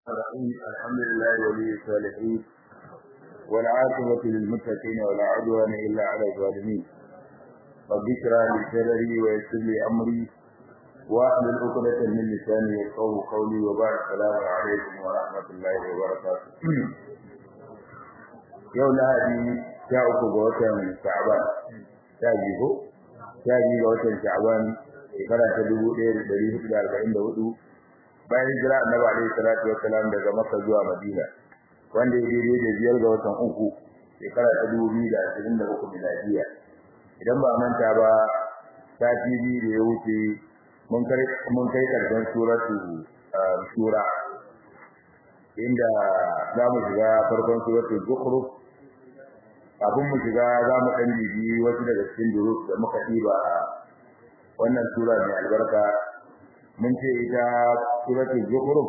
الرحيم الحمد لله ولي الصالحين والعاقبة للمتقين ولا عدوان إلا على الظالمين رب اشرح لي صدري ويسر لي أمري واحلل عقدة من لساني يفقهوا قولي وبارك السلام عليكم ورحمة الله وبركاته يوم هذه sha uku ga watan Sha'ban sha biyu ko sha biyu ga watan Sha'ban shekara ta dubu ɗaya da ɗari hudu da arba'in da hudu bayan hijira annabi alaihi salatu wassalam daga Makka zuwa Madina wanda ya daidai da biyar ga watan uku shekara ta dubu biyu da ashirin da uku miladiya idan ba manta ba sati biyu da ya wuce mun kai mun kai karshen suratu shura inda za mu shiga farkon suratul zukhruf kafin mu shiga za mu ɗan bibi wasu daga cikin durus da muka ɗiba a wannan sura mai albarka mun ce ita suratul zukhruf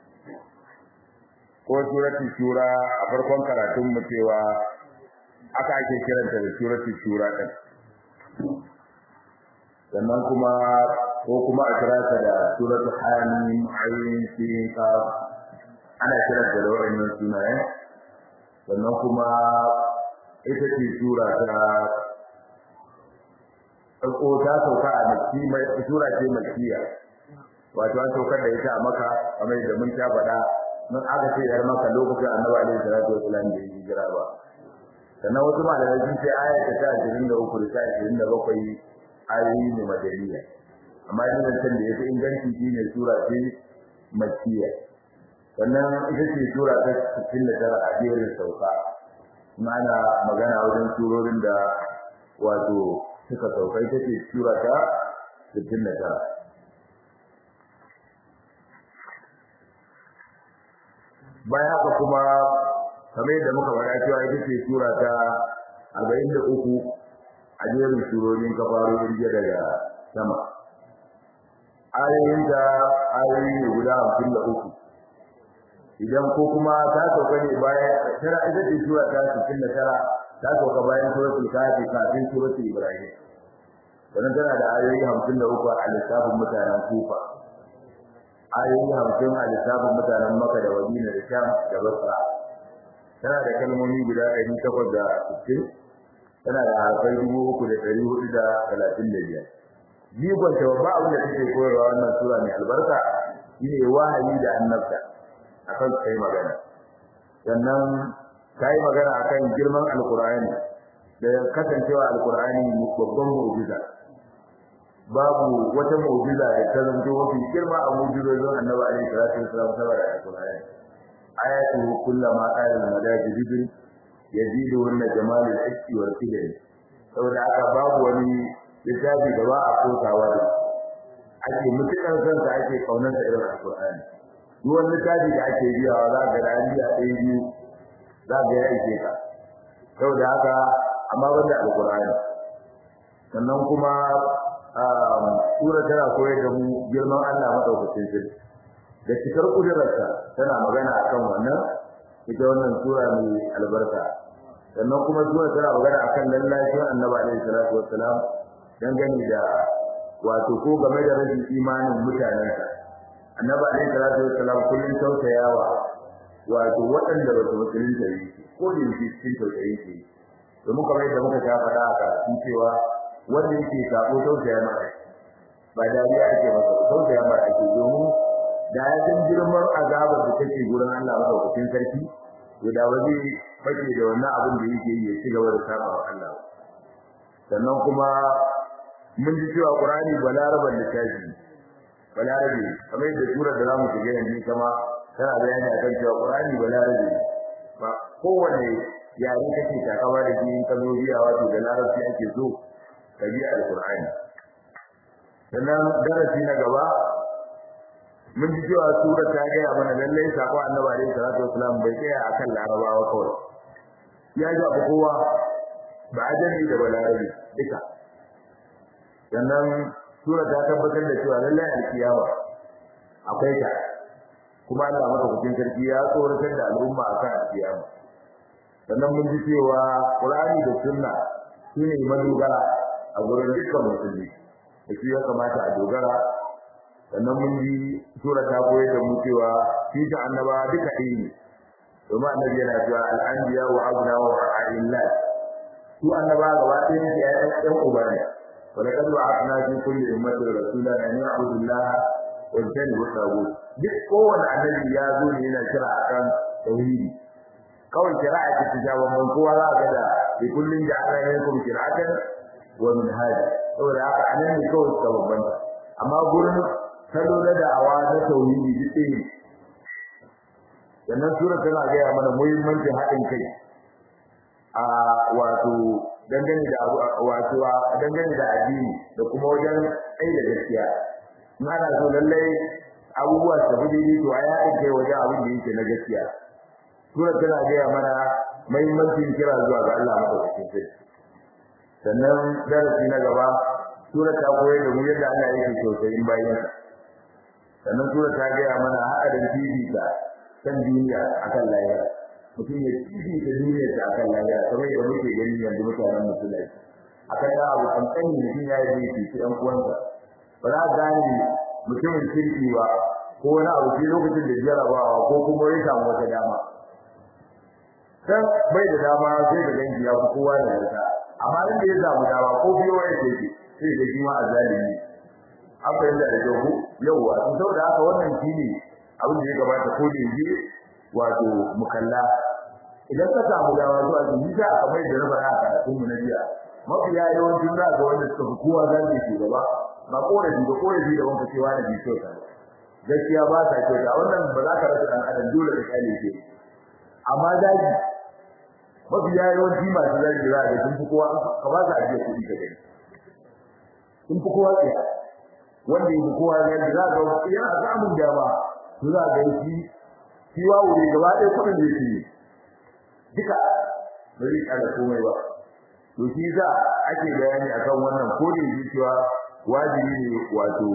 ko suratul shura a farkon karatun mu cewa aka ake kiranta da suratul shura ɗin sannan kuma ko kuma a kira ta da suratul hamim ayin sin qaf ana kiranta da wannan sunayen sannan kuma ita ce sura ta ko ta sauka a makki mai sura ce makkiya wato an saukar da ita a maka kamar da mun ta faɗa mun aka ce yar maka lokacin annabi alaihi salatu wasallam da yi hijira ba sannan wasu malamai sun ce aya ta 23 da ta 27 ayoyi ne madaniya amma yin zancen da ya fi inganci shine sura ce makkiya sannan ita ce sura ta 69 a jerin sauka mana magana wajen surorin da wato suka saukai take sura ta 69 bayan haka kuma kamar yadda muka faɗa cewa ita ce sura ta 43 a jerin surorin kafarorin jiya daga sama ayoyin da ayoyi guda 53 idan ko kuma ta sauka ne bayan tara ita ce sura ta 69 ta sauka bayan suratul kafi kafin suratul ibrahim sannan tana da ayoyi 53 a lissafin mutanen kufa ayoyi 50 a lissafin mutanen makka da madina da sham da basra tana da kalmomi guda 860 tana da harfai 3435 jigon ta babba abin da take koyarwa wannan sura mai albarka shine wahayi da annabta akan kai magana sannan kai magana akan girman alqur'ani da kasancewa alqur'ani babban mu'jiza babu wata mu'jiza da ta zanto mafi girma a mu'jizojin annabi alaihi salatu wasallam saboda alqur'ani ayatu kullama qala al-madajid yazidu wa jamal al-hikmi wal qidam saboda haka babu wani littafi da ba a kotawa da ake mutukar kansa ake kaunar da irin alqur'ani duk wani littafi da ake biyawa za ka ga rani a ɗaya biyu za ka ya ishe ka saboda haka amma banda alqur'ani sannan kuma sura tana koyar da mu girman Allah madaukakin sarki da cikar kudurarsa tana magana akan wannan ita wannan sura mai albarka sannan kuma sura tana magana akan lallacin annabi alaihi salatu wassalam dangane da wato ko game da rashin imanin mutanensa annabi alaihi salatu wassalam kullun tausayawa wato waɗanda ba su musulunta ne ko da yake cikin tausayi ke domin kamar yadda muka ta faɗa a karatun cewa wanda yake sako tausaya maka ba dariya ake masa tausaya maka ake domin da ya san girman azabar da take gurin Allah madaukakin sarki to da ba zai fake da wannan abin da yake yi ya ci gaba da saba wa Allah sannan kuma mun ji cewa Qur'ani balaraban littafi balarabe kamar yadda surar da zamu shiga yanzu kama tana bayani akan cewa Qur'ani balarabe ba kowane yare kake takawa da shi ka zo biya wato da larabci ake so ka bi alqur'ani sannan darasi na gaba mun ji cewa sura ta gaya mana lallai sako annabi alaihi salatu wasalam bai tsaya akan larabawa kawai ya ga kowa ba ajami da balarabe duka sannan sura ta tabbatar da cewa lallai alkiyama akwai ta kuma Allah madaukakin sarki ya tsoratar da al'umma akan alkiyama sannan mun ji cewa Qur'ani da Sunna shine madogara a gurin dukkan musulmi da shi ya kamata a dogara sannan mun ji sura ta koyar da mu cewa shi ta annaba duka ɗaya ne domin annabi yana cewa al'anbiya wa abna wa a'illah su annaba gaba ɗaya ne ya ɗan uba ne wa laqad ba'athna fi kulli ummatin rasulan an ya'budu allaha wa yajtanibu at-taghut duk kowanne annabi ya zo ne yana kira akan tauhidi kawai kira'a ce ta jawo ban kowa za ga da bi kullin ja'ala minkum kira'atan wa minhaja saboda haka anan ne kawai suka bambanta amma gurin salo na da'awa na tauhidi duk ɗaya sannan sura tana gaya mana muhimmancin haɗin kai a wato dangane da wato dangane da addini da kuma wajen tsaye da gaskiya in ana so lallai abubuwa su tafi daidai to a yaɗin kai wajen abin da yake na gaskiya sura tana gaya mana muhimmancin kira zuwa ga Allah madaukakin sarki sannan darasi na gaba sura ta koyar da mu yadda Allah yake tausayin bayansa sannan sura ta gaya mana haɗarin fifita kan duniya akan lahira mutum ya fifita duniyar ta akan lahira kamar yadda muke gani yanzu mutanen musulmai akan da abu kankani mutum ya yi fifi ɗan uwansa ba za a gane mutumin kirki ba ko wani abu sai lokacin da jarabawa ko kuma ya samu wata dama dan bai da dama sai da dangi ya fi kowa da yarda amma inda ya samu dama ko biyo ya ce sai da shi ma azalimi an fahimta da kyau ko yauwa to saboda haka wannan shine abin da ya gabata ko da yaje wato mukalla idan ka samu dama zuwa ji da kamar da rabar a karatun mu na jiya mafiya yawancin za ga wanda suka fi kowa zan shi gaba ba korafi ba korafi da wanka cewa na biso ta gaskiya ba ta kyauta wannan ba za ka rasa dan adam dole ka kale shi amma daji mafiya yawanci masu zagi za ga sun fi kowa ka ba su ajiye kuɗi ka gani sun fi kowa tsaya wanda yake kowa zagi za ga yana samun dama to za ga shi shi wawo ne gaba ɗaya kuɗin da yake duka ba zai ƙara komai ba to shi za ake bayani akan wannan ko da yake cewa wajibi ne wato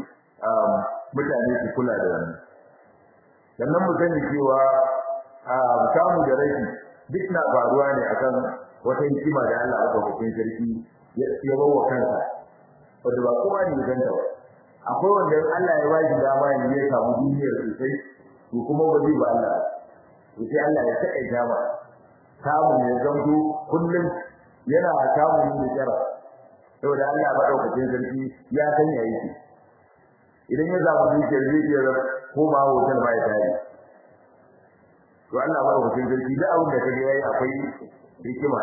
mutane su kula da wannan sannan mu sani cewa samu da rashi duk na faruwa ne akan wata hikima da Allah aka hukunta sarki ya bawa kansa wanda ba kowa ne ganta ba akwai wanda Allah ya bashi dama ne ya samu duniyar sosai to kuma ba zai ba Allah to sai Allah ya saka dama samu ne zanto kullum yana samu ne tsara saboda Allah ba daukakin sarki ya san yayi shi idan ya samu dukiyar zai iya ko ba hotel ba ya tare to Allah ba daukakin sarki da abin da kaga yayi akwai hikima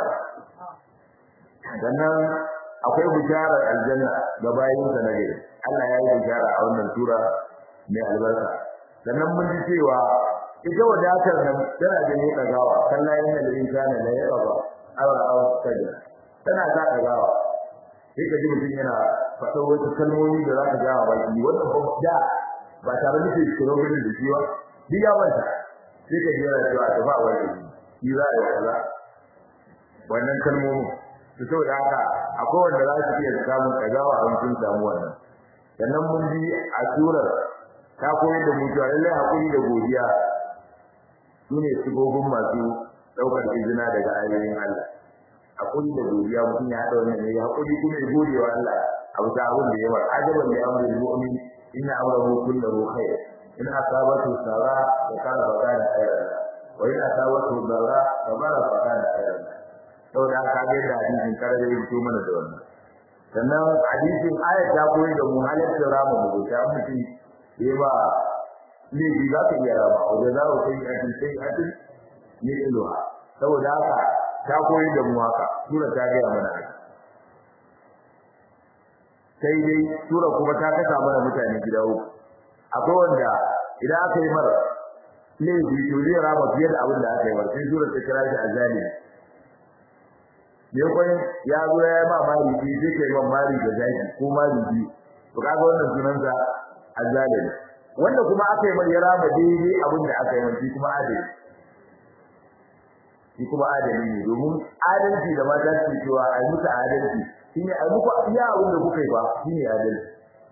sannan akwai bisharar aljanna ga bayin sa na gari Allah ya yi bishara a wannan sura mai albarka sannan mun ji cewa ita wadatar nan tana da ne dagawa sallayin da insani la yaba aw aw sajda tana ta dagawa sai ka ji mutum yana faɗa wasu kalmomi da za ka ga ba shi wannan ba da ba tare da shi kiro gudun da shi ba duk ya manta sai ka ji yana cewa ta ba wani shi za a yi kaza wannan kalmomin su saboda haka akwai wanda za su iya samun ɗagawa a sun samu wannan sannan mun bi a surar ta koyar da mutuwa lallai haƙuri da godiya su ne sigogin masu ɗaukar izina daga ayoyin Allah haƙuri da godiya mutum ya haɗa wannan ne haƙuri kuma ya gode wa Allah a bisa abin da ya bar ajaban da amrul mu'min inna amrahu kullahu khair in asabatu sara fa kana fa kana khairan wa in asabatu dara fa bara fa kana khairan saboda haka ga da hadisin kare da yake mana da wannan sannan hadisin ayat ta koyi da mu halatta rama mu ta mutum ya ba ne bi za ka iya rama wajen za ku sai a sai a ne iluha saboda haka ta koyi da mu haka sura ta ga mana haka sai dai sura kuma ta kasa mana mutane gida uku akwai wanda idan aka yi mara laifi to zai rama fiye da abin da aka yi mara sai sura ta kira shi azali ne kwai ya zo ya yi ma mari biyu sai kai man mari da zaki ko mari biyu to kaga wannan sunansa azali wanda kuma aka yi mar ya rama daidai abin da aka yi mar shi kuma adali shi kuma adali ne domin adalci da mata su cewa a yi musu adalci shine a muku iya abin da kuka yi ba shine adalci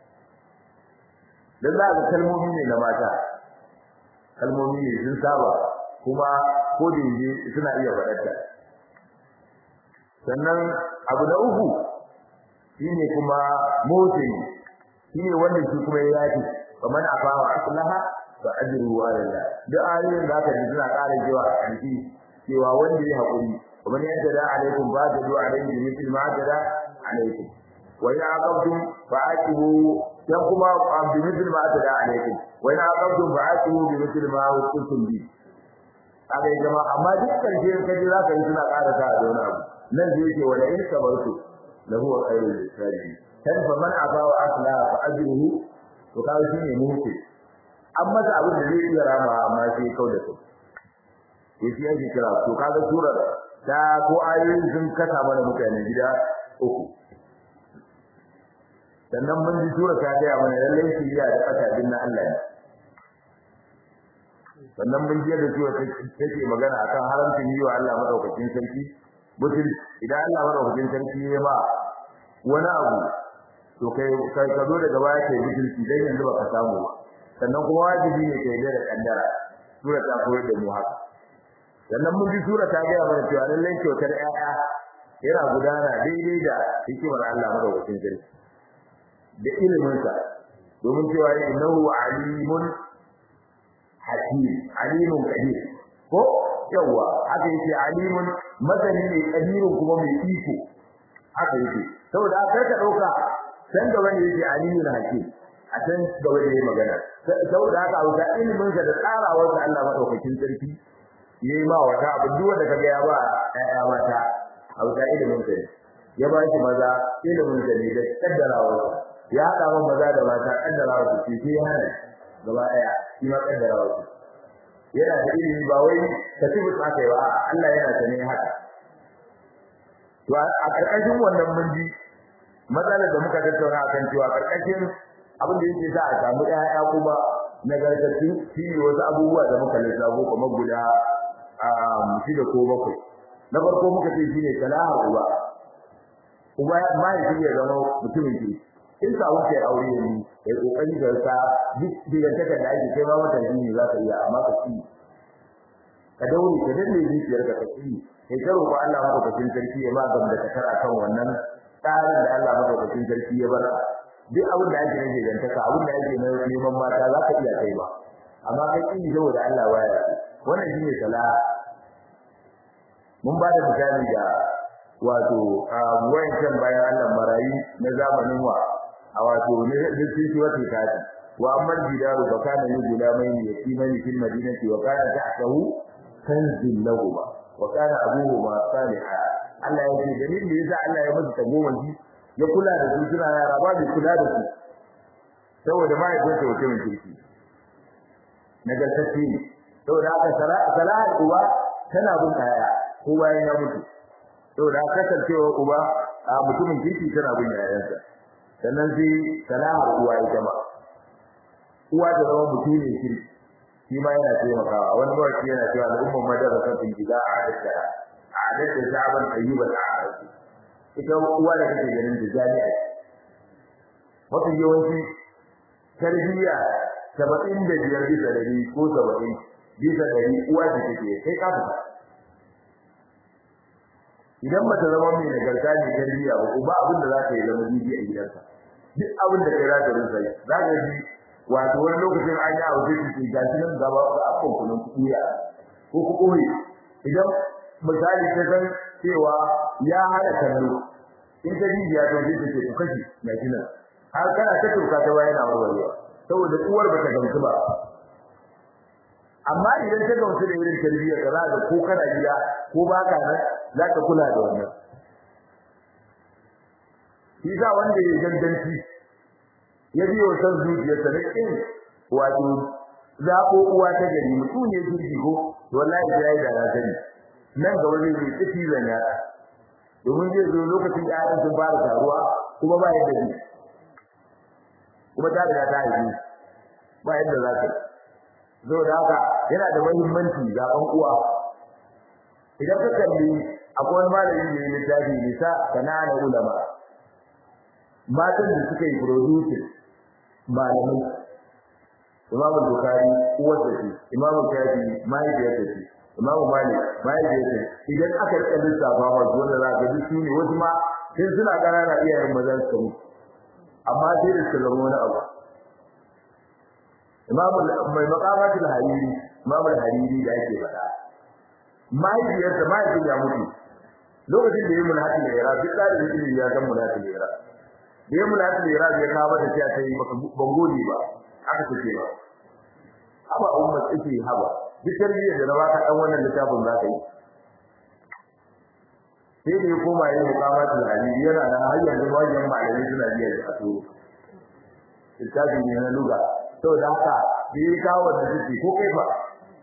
dan za ka kalmomi ne na mata kalmomi ne sun saba kuma ko da yaje suna iya faɗarta sannan abu na uku shine kuma motsi shine wanda shi kuma ya yaki kamar afawa aslaha fa ajruhu ala Allah duk ayoyin da aka ji suna ƙara cewa a ƙarfi cewa wanda ya haƙuri ومن يعتدى عليكم فاعتدوا عليه بمثل ما اعتدى عليكم وإن عاقبتم فعاقبوا كما بمثل ما اعتدى عليكم وإن عاقبتم فعاقبوا بمثل ما عوقبتم به haka ya jama amma duk karshe kaje za ka yi suna ƙara ta da wani abu nan zai ce wala in sabartu la huwa khairul lisabi kan fa man aba wa asla fa ajruhu to ka shi ne mutu an masa abin da zai iya rama amma sai kau da kai yace yake kira to kaga surar da ko ayoyin sun kasa mana mutane gida uku sannan mun ji sura ta ga mana lallai shiriya da fata din na Allah ne sannan mun ji da sura take magana akan haramcin yi wa Allah madaukakin sarki mutum idan Allah madaukakin sarki ya ba wani abu to kai kai ka zo daga baya kai mutunci dan yanzu baka samu ba sannan kuma wajibi ne kai da kaddara sura ta koyar da mu haka sannan mun ji sura ta ga mana cewa lallai kyautar ƴaƴa yana gudana daidai da hikimar Allah madaukakin sarki da ilimin sa domin cewa innahu alimun hakim alimun qadir ko yawa haka yake alimun madani ne qadirun kuma mai iko haka yake saboda haka ka dauka san da wani yake alimun hakim a san da wani yayi magana saboda haka a wuta ilimin sa da tsarawar da Allah madaukakin sarki yayi ma wata abu duk wanda kaga ya ba ƴaƴa mata a wuta ilimin sa ya ba shi maza ilimin sa ne da kaddarawar ya haɗa man maza da mata kaddarawar su ce sai hana gaba ɗaya shi ma kaddarawar su yana da ilimi ba wai ka tubu tsaka ba Allah yana da ne haka to a karkashin wannan mun ji matsalar da muka tattauna akan cewa karkashin abin da yake sa a samu ƴaƴa kuma nagartattu shi ne wasu abubuwa da muka lissafo kamar guda shida ko bakwai na farko muka ce shine salahar uba uba mahaifi ya zama mutumin ke in sa wuce aure ne ya kokari da sa duk digantakar da ake kai ma mata ne za ka iya amma ka ci ka daure ka danne zuciyar ka ka ci kai ka roƙo Allah madaukakin sarki ya ma gam da kasar akan wannan tsarin da Allah madaukakin sarki ya bar duk abin da ake rage gantaka abin da ake na neman mata za ka iya kai ba amma kai kin saboda Allah baya wannan shine salaha mun ba da misali da wato wayancan bayan Allah marayi na zamanin wa a wato ne cikin wata kati wa amman jidaru fa kana ni gulamaini yatimani fil madinati wa kana tahtahu kanzun lahuma wa kana abuhuma salihah Allah ya ce dalilin da yasa Allah ya musu tagomanci ya kula da su suna yara ba bai kula da su saboda mahaifinsa mutumin kirki nagartacce ne saboda haka salahar uba tana bin kaya ko bayan ya mutu saboda kasancewa uba a mutumin kirki tana bin yayansa sannan sai salahar uwa ita ma uwa ta zama mutumin kirki shi ma yana taimakawa wani mawaki yana cewa al'ummar madarasa sun gida a hadatta a hadatta sabon ayyuban a hadatta ita uwa da kake ganin da jami'a mafi yawanci tarbiyya saba'in da biyar bisa dari ko saba'in bisa dari uwa da take kai ka fita idan bata zama mai nagarta ne tarbiyya ba ba abin da za ka yi zama bibi a gidanka duk abin da kai za ka rinsa yi za ka ji wato wani lokacin an yi abu da ke gashi nan gaba ga akon kunun kuya ko ku koyi idan misali ta san cewa ya hada kallo in ta bibiya to zai ce ku kashi mai kina har kana ta turka ta wayana warwarewa saboda uwar bata gamsu ba amma idan ta gamsu da irin tarbiyyar da za ko kana gida ko baka nan za ka kula da wannan shi sa wanda ya gandanci ya biyo san zuciyarsa da kin wato zaɓo uwa ta gari mutum ne jirgi ko wallahi ya yi da na sani nan gaba zai yi tafi zanya domin zai zo lokacin da ayyukan sun fara taruwa kuma ba yadda zai kuma ta riga ta haifi ba yadda za ka zo da haka yana da muhimmanci zaɓen uwa idan ka kalli akwai wani malami da ya littafi nisa kanana ulama matan da suka yi producing malamai imamu bukari uwar da ce imamu shafi mahaifiyar da ce imamu malik mahaifiyar da idan aka rika lissafa ma su wanda za ka ji su ne wasu ma sai suna ƙanana iyayen mazan su mutu amma sai da su zama wani abu imamu mai maqamatul hariri imamu hariri da yake faɗa mahaifiyarsa mahaifin ya mutu lokacin da ya mulhati da yara duk da ilimi ya san mulhati da yara da ya mulhati da yara ya kawo da cewa sai baka bangode ba aka ce ba haba umma take haba duk tarbiyyar da na baka dan wannan littafin za ka yi sai da ya koma yin mukamatul hadisi yana da har yanzu wajen malami suna biya da aso littafin ne na luga saboda haka da ya kawo da suke ko kai ba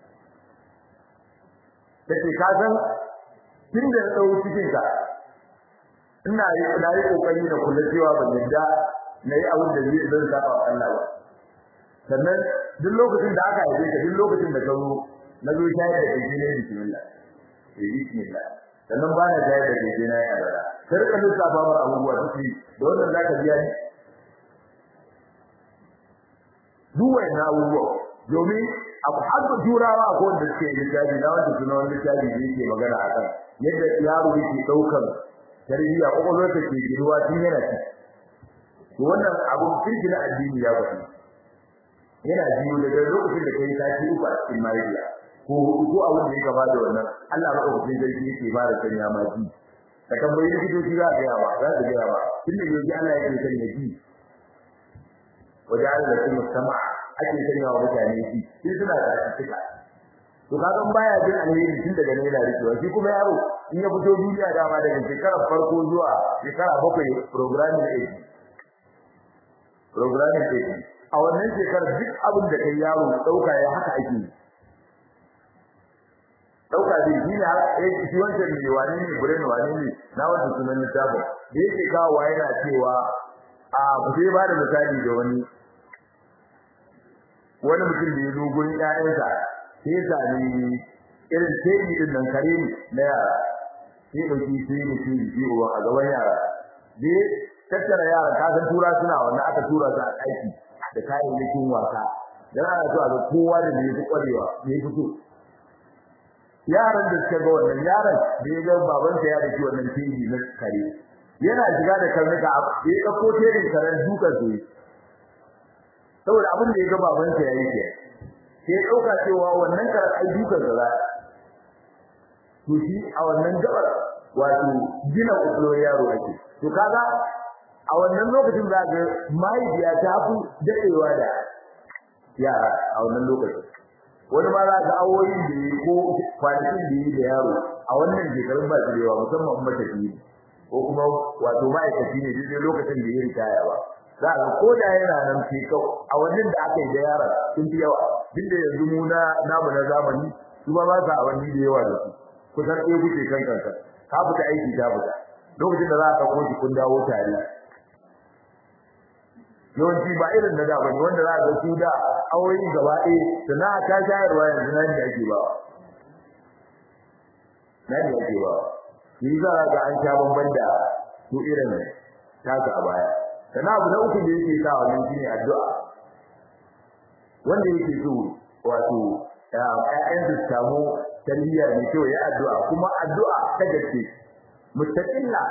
take ka san tun da na ɗau cikin ka ina yi ina yi kokari na kula cewa ban yadda na yi abin da zai zan saba wa Allah ba sannan duk lokacin da aka haife ka duk lokacin da ka zo na zo shayar da kai ne bismillah eh bismillah sannan ba na shayar da kai na ya bara sai ka lissafa mar abubuwa suke da wannan zaka biya ni duk wannan abubuwa domin abu har da turawa ko da suke littafi na wanda suna wani littafi da yake magana akan yadda yaro yake daukar tarbiyya kokolwar ta ke giruwa tun yana ci to wannan abun kirki na addini ya faɗi yana biyu daga lokacin da kai sati uku a cikin mariya ko hudu ko abin da ya gaba da wannan Allah madaukakin sarki yake ba da sanya ma ji ka tambayi likitoci za ka yawa za ka gaya ba tun da yau Allah yake sanya ji wajen da kuma sama ake sanya wa mutane shi shi suna da cika to kaga baya jin alheri tun daga ne yana rikewa shi kuma yaro in ya fito duniya dama daga shekarar farko zuwa shekara bakwai programming age programming age a wannan shekarar duk abin da kai yaro dauka ya haka ake dauka zai shi ne eh shi wancan ne wani ne brain wani ne na wanda sunan littafin da yake kawo yana cewa a sai ba da misali da wani wani mutum da ya zo gurin ƴaƴansa sai ya sami irin tebi din nan kare na yara sai dauki sai ne shi ji uwa a gaban yara dai tattara yara ka san tura suna wannan aka tura su a aiki da kayayyakin wasa dan ana so a ga kowa da ne ya kwarewa ne fito yaran da suka ga wannan yaran da ya ga babansa ya dake wannan tebi na kare yana shiga da karnuka ya dauko tebin karen dukan su saboda abin da ya ga babansa yayi ke sai ya dauka cewa wannan karar ai dukan sa to shi a wannan gabar wato gina ulo yaro ake to kaga a wannan lokacin za ga mahaifiya ta fi dadewa da yara a wannan lokacin wani ma za ga awoyin da yi ko kwanakin da yi da yaro a wannan shekarun ba su da yawa musamman matafiyi ko kuma wato ma'aikaci ne duk lokacin da ya ritaya ba za ka ko da yana nan ke kau a wannan da aka yi da yara sun fi yawa duk da yanzu mu na namu na zamani su ba ba sa awanni da yawa da su kusan ɗaya kuke kan kanka ka fita aiki ta fita lokacin da za ka ɗauko shi kun dawo tare yawanci ba irin na da bane wanda za ka su da awoyin gaba ɗaya sannan ta shayarwa yanzu nan da ake ba nan da ake ba ni za ga an sha bamban da su irin taka a baya sannan abu na uku da yake sa wannan shine addu'a wanda yake so wato ƴaƴan su samu tarbiyya mai kyau ya addu'a kuma addu'a ta gaske mustaqilla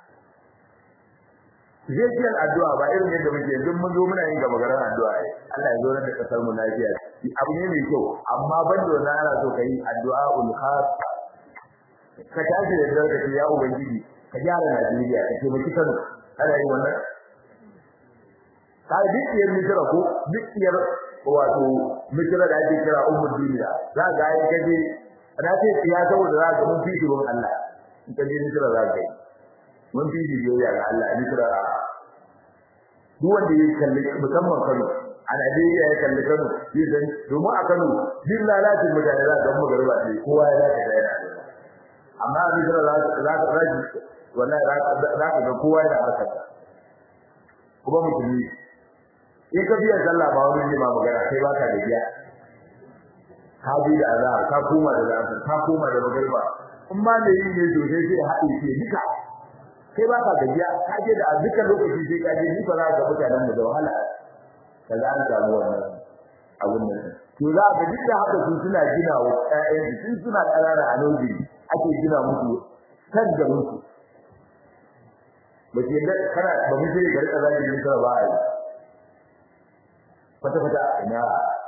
Zai addu'a ba irin yadda muke yanzu mun zo muna yin gaba garan addu'a ai Allah ya zo da kasar mu lafiya abu ne mai kyau amma ban da wannan ana so kai addu'a ul khas ka tashi da zarka ya ubangiji ka gyara Najeriya ka taimaki Kano ana yin wannan kai dukiyar misira ko dukiyar wato misira da ake kira ummul duniya za ga ai kaje na ce ya saboda za ga mun fiti gon Allah in kaje misira za ga mun fiti biyayya ga Allah misira duk wanda ya kalli musamman Kano a Najeriya ya kalli Kano zai san domin a Kano din lalacin mutane za ga magarba ne kowa ya zaka da yana amma a misira za ka za ka wallahi za ka ga kowa yana harkar kuma musulmi in ka biya sallah ba wani ma magana sai baka da biya ka bi da azhar ka koma da azhar ka koma da magriba in ma ne yin ne to sai sai haɗe ke duka sai baka da biya ka je da dukkan lokaci sai ka je ni fa za ka mutanen mu da wahala kaza an samu wannan abun nan to za ka duk da haka su suna gina wa ƴaƴan su suna ƙanana a noji ake gina musu kan da musu ba ke da kana ba mu sai ga rika zaki ne ba a yi fata fata ina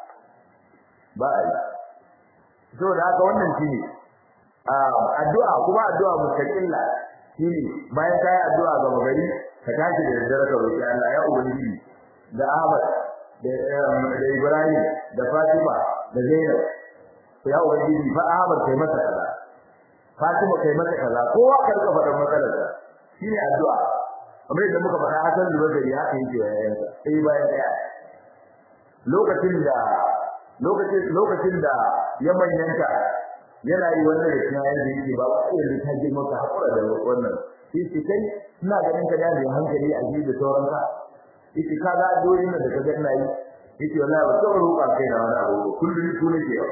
ba a yi saboda haka wannan shine addu'a kuma addu'a mustaqilla shine bayan kai addu'a ga magari ka tashi da daddare ka roki Allah ya ubangiji da Ahmad da da Ibrahim da Fatima da Zainab ya ubangiji fa Ahmad kai masa kaza Fatima kai masa kaza kowa ka rika faɗan matsalar sa shine addu'a kamar yadda muka faɗa Hassan da Bakari haka yake yayin sa sai bayan daya lokacin da lokacin lokacin da ya manyanta yana yi wannan da kuma yanda yake ba sai da ta girma ka hakura da wannan shi shi kai ina ganin ka da hankali a ji da sauran ka yake ka ga doyin da ka ga ina yi yake wallahi ba tsoro roƙa kai na wani abu kullum su ne ke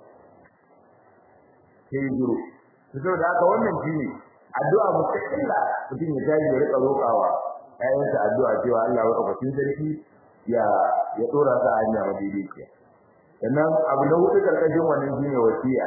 sai guru saboda haka wannan shine addu'a mustaqilla mutum ya tayi ya rika roƙawa ayyansa addu'a cewa Allah ya ɗaukakin sarki ya ya dora ta hanya madaidaiciya sannan abu na hudu karkashin wannan shine wasiya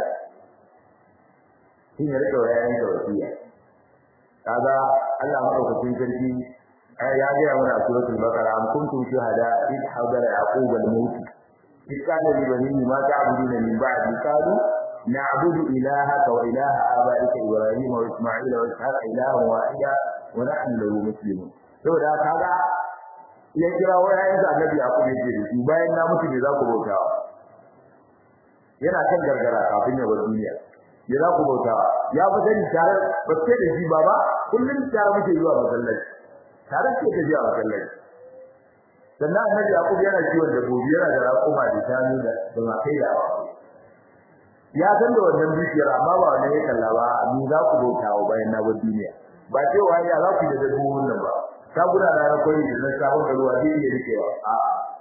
shine rike wayayen da wasiya kaga Allah madaukakin sarki ya ga mana a suratul baqara am kuntum shuhada id hadara yaqub al-maut id kana li banihi ma ta'buduna min ba'di qalu na'budu ilahaka wa ilaha abaika ibrahim wa isma'ila wa ishaq ilahan wahida wa nahnu lahu muslimun saboda kaga ya kira wayayen da annabi yaqub ya ce su bayan na mutu ne za ku bautawa yana kan gargara kafin ya bar duniya ya za ku bautawa ya fi sani tare ba sai da shi baba kullum tare muke zuwa masallaci tare ke ta zuwa masallaci sannan annabi yaqub yana kiwon dabbobi yana da raƙuma da shanu da da makai da ya san da wannan dukiyar amma ba wannan ya kalla ba ni za ku bautawa bayan na bar duniya ba cewa ya za ku da dabbobin nan ba ta guda na rakwai da na sabon da ruwa zai iya rikewa a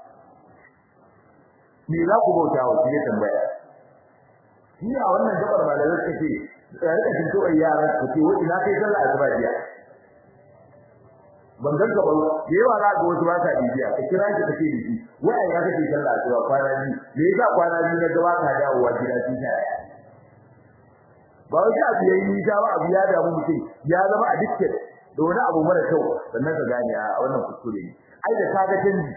me za ku bauta wa shi ya tambaya shi a wannan gabar malamai suka ce ya rika shin kawai yara ku ce wani na kai sallah asuba jiya ban gan ka ba da yawa za ga wasu ba sa bibiya ka kira shi ka ce da shi wai ya kake sallah asuba kwana biyu me yasa kwana biyu na gaba ka dawowa gida shi ta ba wai abu yayi nisa ba abu ya damu mutum ya zama addicted da wani abu mara kyau sannan ka gane a wannan kuskure ne ai da kaga canji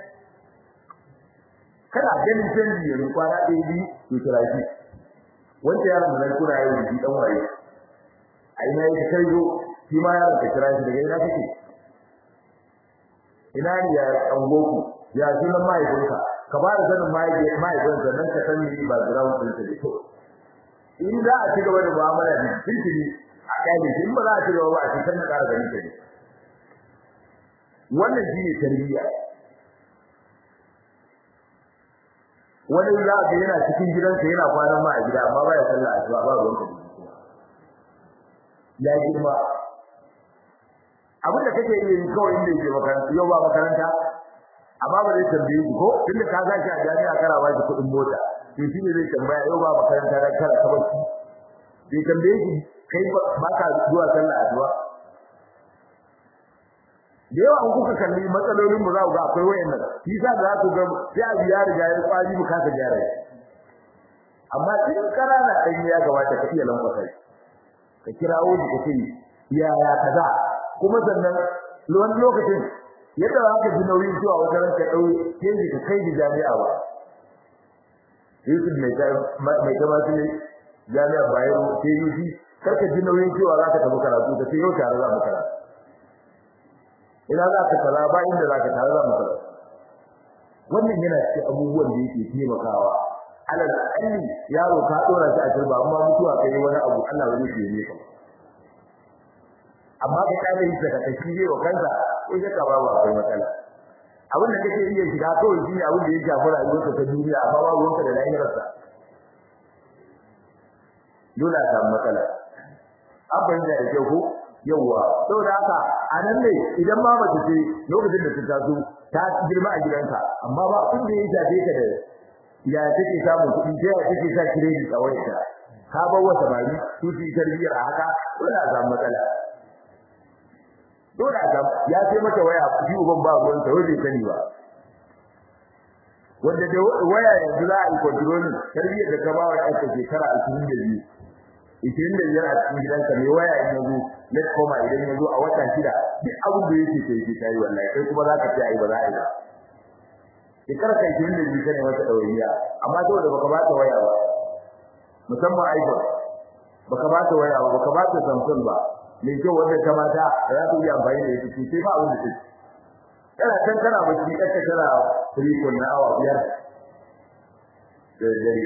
kana ganin canji yanzu kwana ɗaya biyu to kira shi wanda yaron da kuna yau da dan waye ai na yi kai zo shi ma yaron ka kira shi daga ina kake ina ne ya angoku ya sunan mahaifinka ka ba da sanin mahaifinka nan ka san ni ba ground ɗin ta da kyau in za a ci gaba da mu'amala da tuntuni a kyale shi in ba za a ci gaba ba a cikin na ƙara ganin ta ne wannan shi ne tarbiyya wani za a ga yana cikin gidansa yana kwanan ma a gida amma ba ya sallah asuba ba ruwan ka ya girma abin da kake iya yi kawai inda yake makaranta yau ba makaranta amma ba zai tambaye ki ko tunda ka gashi a jami'a kana ba shi kuɗin mota to shi ne zai tambaya yau ba makaranta dan kara ka barci bai tambaye ki kai ba ka zuwa sallah asuba da yawa an kuka kalli matsalolin mu za ku ga akwai wayannan shi sa za ku ga sai a biya riga ya kwari mu kasa gyara amma in karana dan ya gabata ka iya lambata ka kirawo shi ka ce ya ya kaza kuma sannan wani lokacin yadda za ka ji nauyin zuwa wajen ka dau yanzu ka kai jami'a ba Yusuf mai ta mai ta masu ne jami'a Bayero sai Yusi karka ji nauyin cewa za ka tafi karatu ka ce yau tare za mu karatu ina za ka kaza ba inda za ka tare za mu kaza wannan yana cikin abubuwan da yake taimakawa alal akalli yaro ka dora shi a turba amma mutuwa kai wani abu Allah ba zai yi ka amma ka kare shi daga kashi ne wa kansa ko shakka babu akwai matsala abin da kake iya shiga kawai shi ne abin da ya shafi rayuwarka ta duniya amma babu wanka da lahirarsa dole a samu matsala an fahimta da kyau ko yawwa saboda haka a nan ne idan ma mace ce lokacin da ta taso ta girma a gidanka amma ba abin da ya shafe ka da ya take samun kuɗi ta ya take sa credit a wayarta ka bar wata bari su su tarbiyyar a haka dole a samu matsala dole a samu ya sai mata waya shi uban ba ruwan ta wai bai sani ba wanda da waya yanzu za a yi control tarbiyyar da ka ba wa ɗanka shekara 22 ishirin da biyar a cikin gidanka mai waya in yazo let koma idan yazo a wata shida duk abin da yake sai ki tayi wallahi kai kuma za ka ci ai ba za a yi ba shekara kai kin da jika ne wata dawainiya amma saboda baka ba ta waya ba musamman iPhone baka ba ta waya ba baka ba ta Samsung ba mai kyau wanda ta mata za ta iya amfani da ita sai ba abin da take kana kan kana bacci kaka kana rikon na awa biyar da dare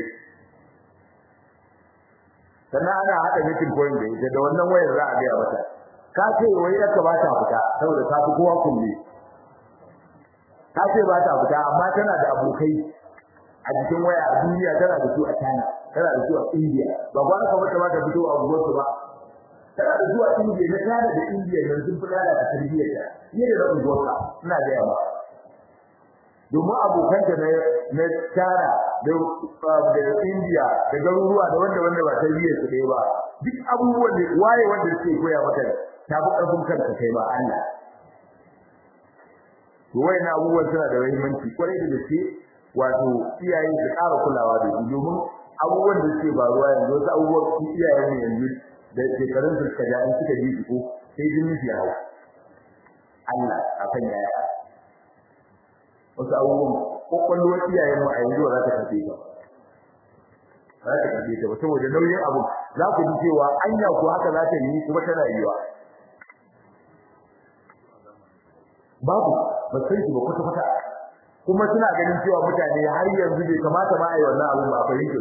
sannan ana haɗa meeting point da ita da wannan wayar za a gaya mata ka ce wai ya ka ba ta fita saboda ta fi kowa kulle ta ce ba ta fita amma tana da abokai a cikin waya a duniya tana da su a China tana da su a India ba ba ka mata ba ta fito a gurbin ba tana da zuwa India na China da India yanzu sun fi da tarbiyyar ta fiye da rabin gota ina da yawa domin abokanta na na China da da India da garuruwa da wanda wanda ba tarbiyyar su ɗaya ba duk abubuwan da waye wanda suke koya maka ta fi ƙarfin kanka kai ba Allah to wayannan abubuwan suna da muhimmanci kwarai da gaske wato iyaye su ƙara kulawa da su domin abubuwan da suke faruwa yanzu wasu abubuwan iyayen mu yanzu da shekarun su suka ja in suka ji su ko sai jini su yawo Allah akan yaya wasu abubuwan kwakwalwar iyayen mu a yanzu ba za ta kafe ba za ta kafe ta ba saboda nauyin abu za ku ji cewa anya ko haka za ta yi kuma tana yiwa babu ba san shi ba kwata kwata kuma suna ganin cewa mutane har yanzu bai kamata ma a yi wannan abu ba fahimtar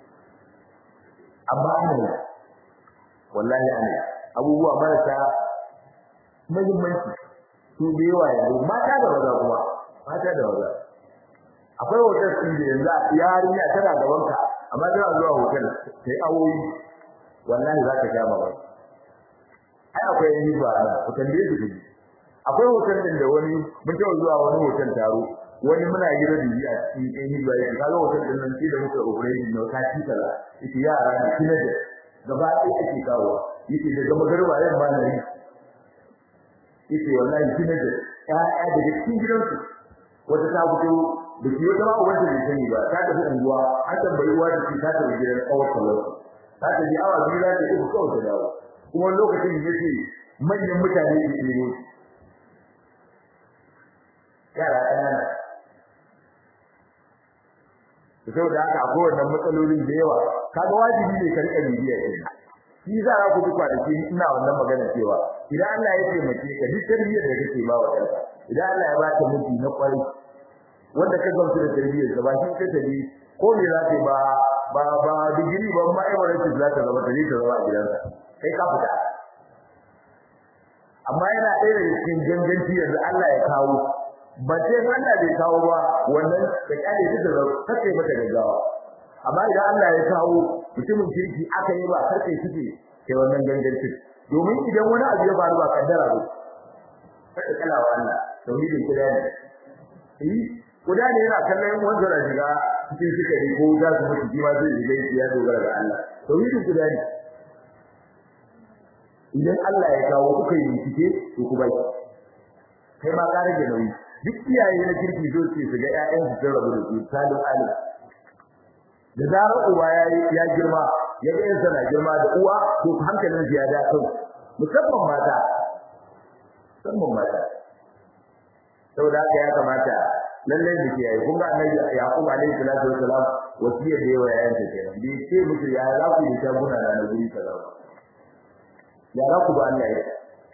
amma ana yi wallahi ana yi abubuwa marasa muhimmanci su da yawa yanzu mata da maza kuma mata da maza akwai hotel ɗin da yanzu yarinya tana gaban ka amma tana zuwa hotel sai awoyi wallahi za ka sha mamaki ai akwai yin ba ana hotel da yake akwai hotel din da wani mun taɓa zuwa wani hotel taro wani muna gida da yi a cikin ɗan hijira ya kaga hotel din nan sai da muka operation na wata ci kaza yace yara ne kina da gaba ɗaya ake kawo yace daga magarba yan ba na yi yace wallahi kina da ƴaƴa daga cikin gidansu wata ta fito da ke wata ma wanda bai sani ba ta tafi unguwa an tambayi uwa da ta tafi gidan kawar kallon ta tafi awa biyu za ta yi kawai ta dawo kuma lokacin da yake manyan mutane ke ne yara ƙanana to saboda haka akwai wannan matsalolin da yawa kaga wajibi ne ka rika bibiya din shi za ka ku duka da shi ina wannan magana cewa idan Allah ya taimake ka duk tarbiyyar da kake ba wa kanka idan Allah ya ba ka miji na kwari wanda ka gamsu da tarbiyyar ka ba shi ka tabi ko me za ka ba ba ba digiri ba ma emirates za ta zama tare ta zama a gidansa kai ka fita amma yana ɗaya daga cikin ganganci yanzu Allah ya kawo ba sai Allah bai kawo ba wannan da kyale ta da kake mata gaggawa amma idan Allah ya kawo mutumin kirki aka yi ba karkai kike kai wannan gangancin domin idan wani abu ya faru ba kaddara ba sai kala wa Allah tauhidin kuda ne eh kuda ne yana kallon wanda da shiga cikin sikari ko da su mutu ji ma zai shiga ya dogara ga Allah tauhidin kuda ne idan Allah ya kawo kuka yi bincike to ku bai kai ma ka rage nauyi duk iyaye na kirki zo ce su ga ƴaƴan su sun rabu da su salim alim da zarar uwa ya ya girma ya ga yansa na girma da uwa to hankalin ya da kai musamman mata musamman mata saboda haka ya kamata lalle mu kiyaye kun ga annabi yaqub alaihi salatu wassalam wasiyar da yawa yayin ta kenan bi ce mutu ya za ku yi ta guna da guri kaza ya za ku ba Allah ya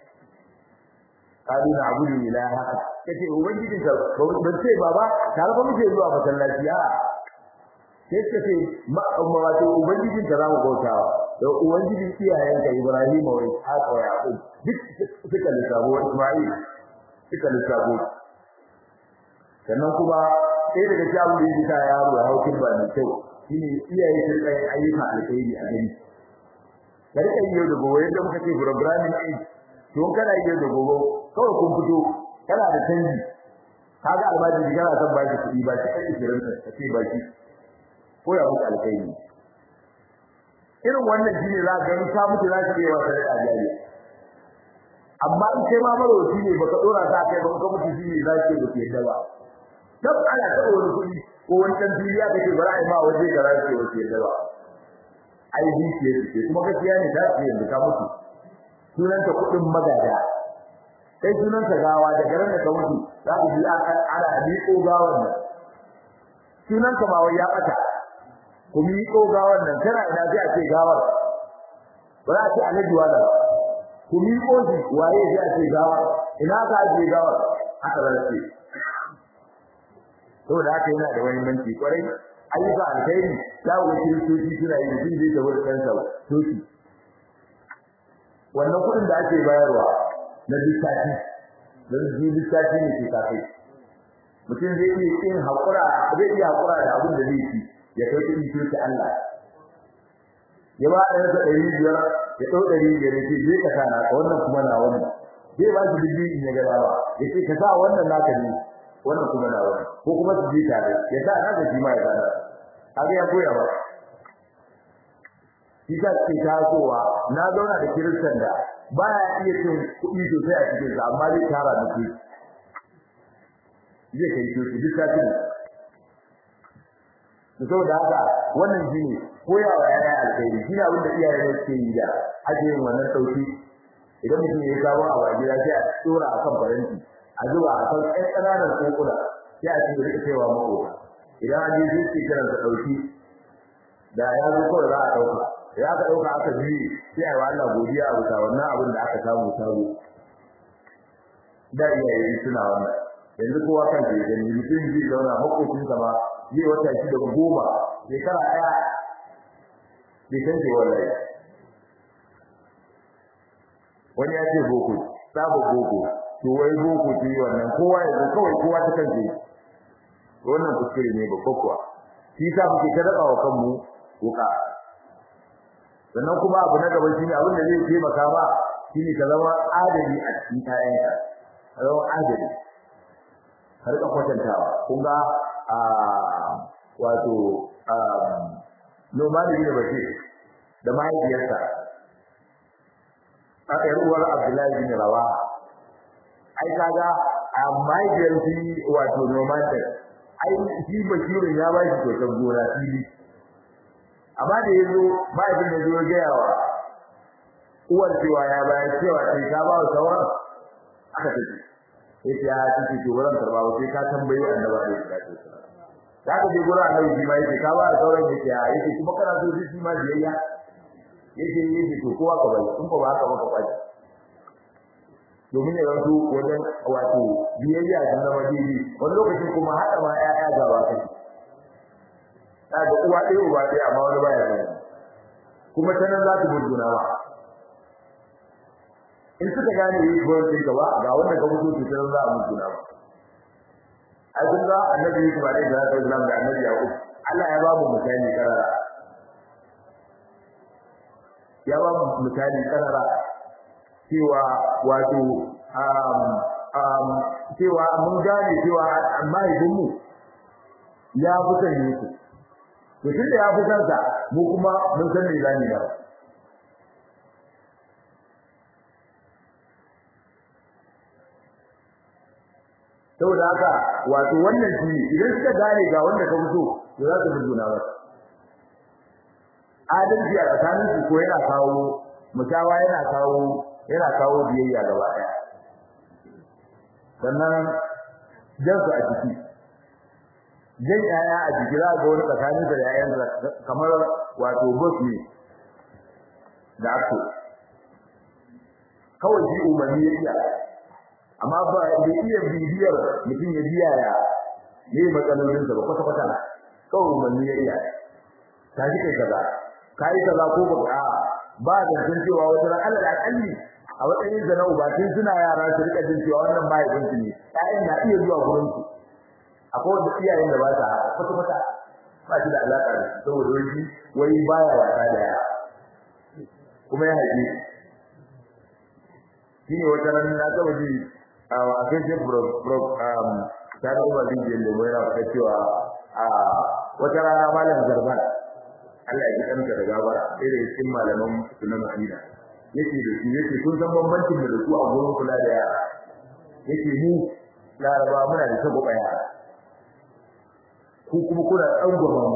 kadu na abudu ilaha kace ubangijin ka ban ce baba tare ba muke zuwa masallaci a sai kace ma amma wato ubangijin ka zamu bautawa da ubangijin iyayen ka Ibrahim wa Ishaq wa Yaqub duk suka lissafo Isma'il suka lissafo sannan kuma sai daga cikin abin da yake sa yaro ya haukin ba mai kyau shine iyaye sun kai ayyuka alkhairi a gani ka rika yi yau da gobe yadda muka ce programming age don kana yi da gobe kawai kun fito kana da canji kaga albaji kana son baki kuɗi ba ki kai kiran ka ce baki ko ya muku alƙairi irin wannan shine za ka ga ka mutu za ka yi wa sai a jari amma in kai ma maroci ne baka dora ta kai ba ka mutu shine za ka yi yadda ba dab ana ta wani kuɗi ko wani dan duniya kake bara ai ma waje da za ka yi yadda ba ai bi ce kuma gaskiya ne ta ce yanzu ka mutu sunanta kuɗin magada kai sunanta gawa da garin da ka mutu za ku ji ana miƙo gawan nan sunan ka ba wai ya bata ku mi ko gawar nan tana ina sai a ce gawar ba za a ce alaji wala ba ku mi ko shi waye sai a ce gawar ina ka je gawar haka za ce saboda haka yana da muhimmanci kwarai ayyuka alkhairi za ku kiristoci suna yi mutum zai tafi da kansa soki wannan kuɗin da ake bayarwa na lissafi don ji lissafi ne ke kafai mutum zai iya yin haƙura zai iya haƙura da abin da zai ci ya kai kuɗi sai ta Allah ya ba ɗaya da ɗari biyar ya ɗau ɗari biyar ya ce zai ka sa naka wannan kuma na wani zai ba shi dubu in ya ga dawa ya ce ka sa wannan naka ne wannan kuma na wani ko kuma su je tare ya sa naka shi ma ya sa haka ya koya ba shi ta ce tasowa na zauna da kiristan da baya iya cin kuɗi sosai a cikin sa amma zai tara da kuɗi zai kai kuɗi duk ta cin da saboda haka wannan shi ne koyawa yaya alkhairi shi ne abinda iyaye ne suke yi da ake yin wannan sauki idan mutum ya yi sabon abu a gida sai a tsora a kan faranti a zuba a kan ɗan ƙananan kokuna sai a cikin rika cewa makota idan an je sai kiran sa ɗauki da ya zo kawai za a ɗauka ya aka dauka aka ji sai ai Allah godiya a bisa wannan abin da aka samu sabo da iyaye suna wannan yanzu kowa kan ke gani mutum zai zauna makocin sa ba zai wata shi da goma shekara daya bai san ce wallahi wani ya ce boko sabo boko to wai boko ce wannan kowa yanzu kawai kowa ta kan ce wannan kuskure ne babba kuwa shi sa muke ta raba wa kanmu wuka sannan kuma abu na gaba shine abin da zai taimaka ba shine ka zama adali a cikin kayanka ka zama adali har ka kwatantawa kun ga a wato a nomadi ne bace da mahaifiyarsa a ƴar uwar Abdullahi bin Rawa ai kaga a mahaifiyar shi wato nomadi ai shi bashirin ya ba shi kyautar gona fili amma da yazo mahaifin da zo ga yawa uwar cewa ya bayar cewa sai ka ba wa sauran aka tafi yace ya tafi to wurin karba ba sai ka tambayi annabi alaihi salatu wasallam da ka je gurin annabi shi ma yace ka ba wa sauran yace ya yace kuma kana so shi ma biyayya yace yace to kowa ka bai kun ko ba haka ba ka kwaci domin ya zanto wajen wato biyayya da zama daidai wani lokacin kuma haɗa ma 'ya'ya gaba kai kaga uwa ɗaya uba ɗaya amma wani baya sani kuma ta nan za ta gurguna ba in suka gane yi gowar ɗin gaba ga wanda ka mutu ta nan za a gurguna ba ai kun ga annabi Yusuf alaihi salatu wasallam da annabi Yaqub Allah ya ba mu misali karara ya ba mu misali karara cewa wato um um cewa mun gane cewa mahaifinmu ya fi son Yusuf to tunda ya fi kansa mu kuma mun san me zamu yi saboda haka wato wannan shi idan suka gane ga wanda ka fito to za su bujuna ba adalci a tsakanin su ko yana kawo musawa yana kawo yana kawo biyayya gaba daya sannan jansu a ciki jan yaya a jiki za ga wani tsakanin da yayan kamar wato boss ne da ako kawai shi umarni ya iya amma ba da iya bibiyar mutum ya biya ya ne matsalolin sa ba kwata kwata kawai umarni ya iya ta shi kai kaza kai kaza ko ba ba da sun cewa wata ran Allah akalli a matsayin da na uba tun suna yara su rika jin cewa wannan mahaifinsu ne ƴaƴan na iya zuwa gurin su akwai wanda iyayen da ba ta kwata kwata ba shi da alaka da su saboda wani wai baya wasa da yara kuma ya haife shi ne wata ran na taba ji a Facebook bro bro um tare da wani da da mai rawa cewa a wata rana malam Zarban Allah ya ji kanta da gabara sai da cikin malaman sunan Madina yake da shi yake kun san bambancin da su a gurin kula da yara yake mu Laraba muna da sabo yara ku kuma kuna tsangwama mu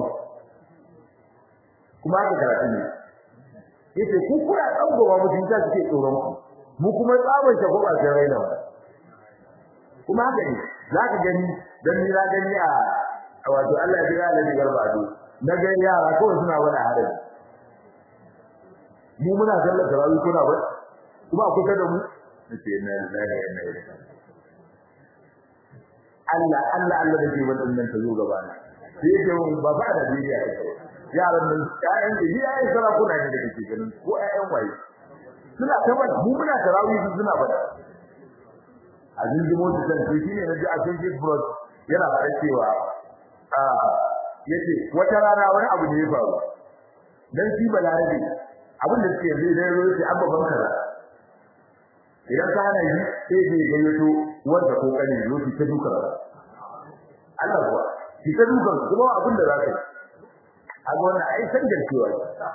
kuma haka karatu ne yace ku kuna tsangwama mu tun ta suke tsoron ku mu kuma tsaban shagwaba sai raina wa kuma haka ne zaka gani dan ni na gani a wato Allah ya ga da garba do na ga yara kawai suna wani harin mu muna sallar tarawih kuna ba kuma a kusa da mu nace na lillahi wa inna ilaihi Allah Allah Allah da ke wannan nan ta zo gaba na sai yake mun ba ba da bidiya ta yaran nan ƴaƴan da ni ƴaƴan sarakuna ne da kake ganin ko ƴaƴan waye suna ta bada mu muna tarawih suna bada a zinjimo su san shi ne naji a cikin brod yana fara cewa a yace wata rana wani abu ne ya faru dan shi balarabe abin da suke zai dai roƙi abba ban kaza idan ka hana shi sai zai gayyato wanda ko kane roƙi ta duka Allah kuwa shi ta duka kuma abin da zaka yi a ga wannan ai san garkewa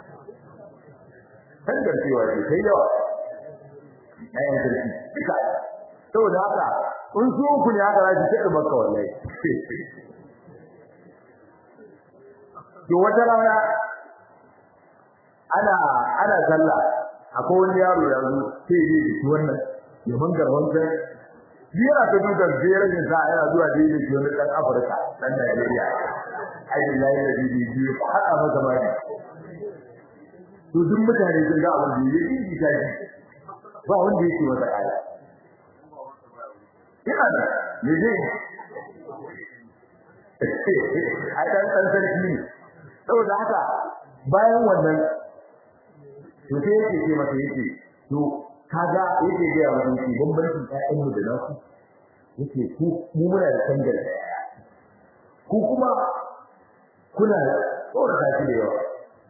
san garkewa ce sai yawa ayan sarki duka saboda haka in su ku ne haka zaki ce maka wallahi to wata rana ana ana sallah akwai wani yaro ya zo sai ya yi wannan ya mangar wancan biyar ta duka biyar ne sa yana zuwa da yi shi wani dan Afirka dan Najeriya ai billahi da bibi biyu hada masa mari to duk mutane sun ga abin da yake yi ta shi ba wanda yake masa kaya ina da me ne ai dan dan sarki ne saboda haka bayan wannan to sai yake ce masa yake to kaga yake ga wani shi bambancin ƴaƴan mu da nasu yake ku mu muna da tangal ku kuma kuna tsora kashi da yawa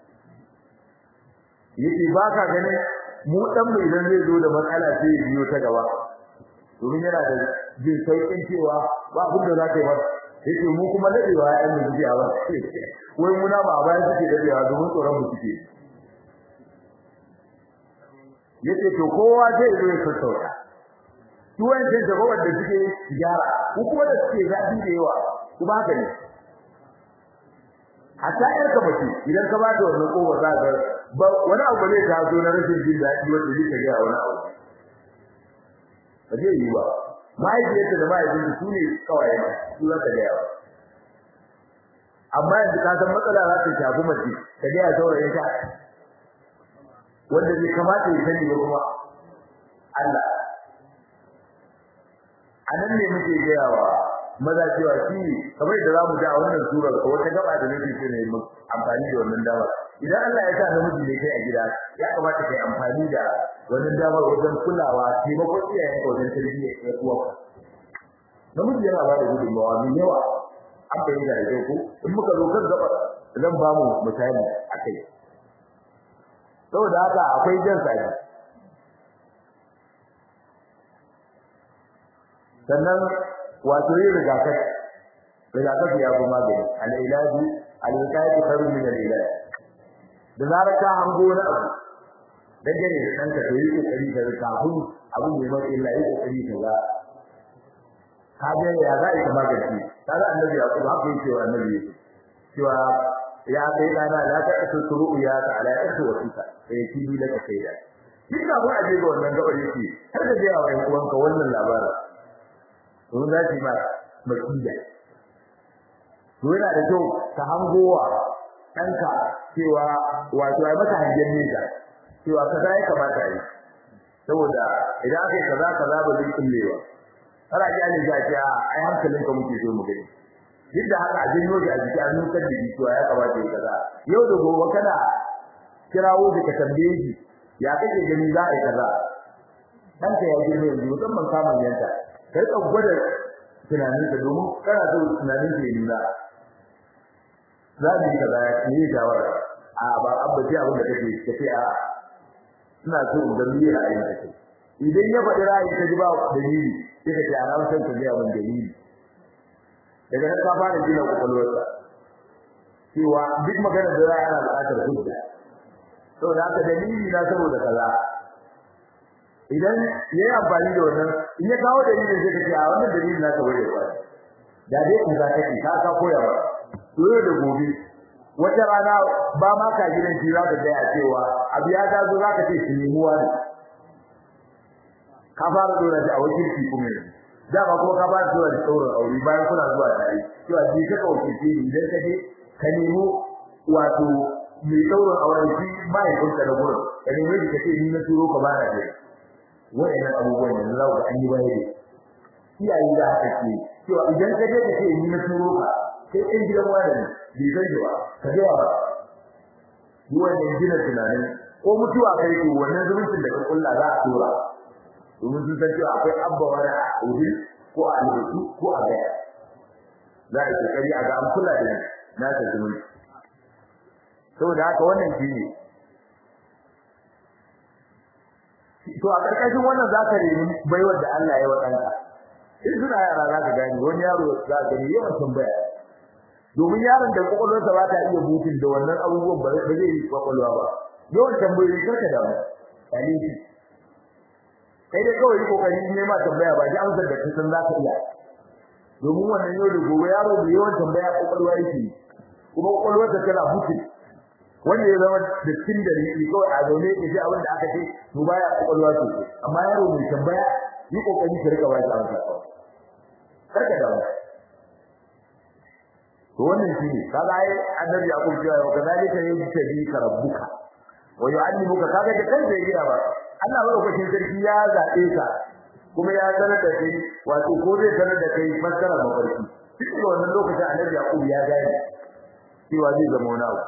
yake ba ka ganin mu dan mu idan zai zo da matsala sai ya biyo ta gaba domin yana da jin sauƙin cewa ba abin da za ka yi ba yake mu kuma dadewa ƴaƴan mu suke a ba wai muna ba a bayan suke dadewa domin tsoron mu suke yace to kowa zai zo ya sassauta su wanda da ba wanda suke gyara ko kuma da suke zabi da yawa kuma haka ne hatta yar ka bace idan ka bada wannan kowa za ka ba wani abu ne ta zo na rashin jin daɗi wanda zai ga wani abu ba zai yi ba mahaifiyarta da mahaifinta su ne kawai ma su za ka ga yawa amma yanzu ka san matsala za ta shafi mace ka ga ya saurayin ta wanda bai kamata ya sani ba kuma Allah anan ne muke gayawa maza cewa shi kamar da zamu ji a wannan surar ko wata gaba da nake so ne mu amfani da wannan dama idan Allah ya sa namiji ne kai a gida ya kamata kai amfani da wannan dama wajen kulawa taimako iyayen ka wajen tarbiyya ya kuwa namiji yana ba da gudunmawa mai yawa an bayyana da ko in muka zo kan gaba zan ba mu misali akai saboda haka akwai jan sadi sannan wato yin rigakafi rigakafi ya fi magani al-ilaji al-wiqayatu khairun min al-ilaj da zarar ka hango wani abu dan gane da danka to yi kokari da kafin abin da mai illa yi kokari ka ga ka ga ya za ka magani kaga annabi ya kuma haka yake wa annabi cewa ya kai dana la ta tusuru ya ta ala ikhwatika sai kibi laka kaida duk da ba a je ga wannan gabar yake har da yawa ɗan uwanka wannan labarin to za ki ba makida to yana da kyau ka hangowa ɗanka cewa wato ai maka hangen nesa cewa kaza ya kamata yi saboda idan aka yi kaza kaza ba zai kullewa kana ji an ga ce ai hankalinka muke so mu gani duk da haka a janyo shi a jiki an nukar da cewa ya kamata ya kaza yau da gobe kana kirawo da ka tambaye shi ya kake gani za a yi kaza ɗanka ya girma yanzu musamman kamun yanta kai ka gwada tunanin ka domin kana so tunanin ka ya nuna za mu yi kaza ya yi shawara a ba abba sai abin da kake kace a ina so in ga miyar a yin kake idan ya faɗi ra'ayi ka ji ba dalili sai ka ce a rawar ka ga mun dalili daga nan ka fara gina kwakwalwarsa cewa duk magana da za a yana buƙatar hujja saboda haka dalili na saboda kaza idan ya yi amfani da wannan in ya kawo dalilin sai ka ce a wannan dalilin na ka bai da da dai in za ka ki ka ka koya ba to da gobe wata rana ba ma ka gidan shi za ka ga ya cewa abu ya ta zo za ka ce shi nemuwa ne ka fara dora shi a wakilci kuma yanzu dama kuma ka ba da zuwa da sauran aure bayan kuna zuwa tare cewa ji ka kauce ce idan ka je ka nemo wato mai sauran auren shi mahaifinka da gurin ka nemo shi ka ce ni na turo ka ba na je wa'annan abubuwan yanzu za ku ga an yi baya ne iyaye da haka ce cewa idan ka je ka ce ni na turo ka sai ɗan gidan wani bai san shi ba ka je ba yi wannan gina tunanin ko mutuwa kai to wannan zumuncin da ka kulla za a tura domin sun san cewa akwai abba wani a ubi ko a albutu ko a gaya za a yi kokari a ga an kula da na ta zumunci saboda haka wannan shi ne to a ƙarƙashin wannan za ka nemi baiwar da Allah ya wa ɗanka in suna yara za ka gane wani yaro za ka gani yawan tambaya domin yaron da kwakwalwarsa ba ta iya butun da wannan abubuwan ba zai yi kwakwalwa ba yawan tambayoyi karka da mu dalili kai dai kawai kokari ne ma tambaya ba ji amsar da kasan za ka iya domin wannan yau da gobe yaro da yawan tambaya kwakwalwa yake kuma kwakwalwarsa tana butun wanda ya zama da cikin da ne kawai a zaune ya ji abin da aka ce to baya kwakwalwa sosai amma yaro mai tambaya yi kokari ka rika ba shi amsa karka da mu to wannan shine kaga ai annabi yaqub cewa wa kadalika yajtabi ka rabbuka wa yu'allimuka kaga da kansa ya gida ba Allah madaukakin sarki ya zabe ka kuma ya sanar da kai wato ko zai sanar da kai fassara mafarki duk wannan lokacin annabi yaqub ya gane cewa zai zama wani abu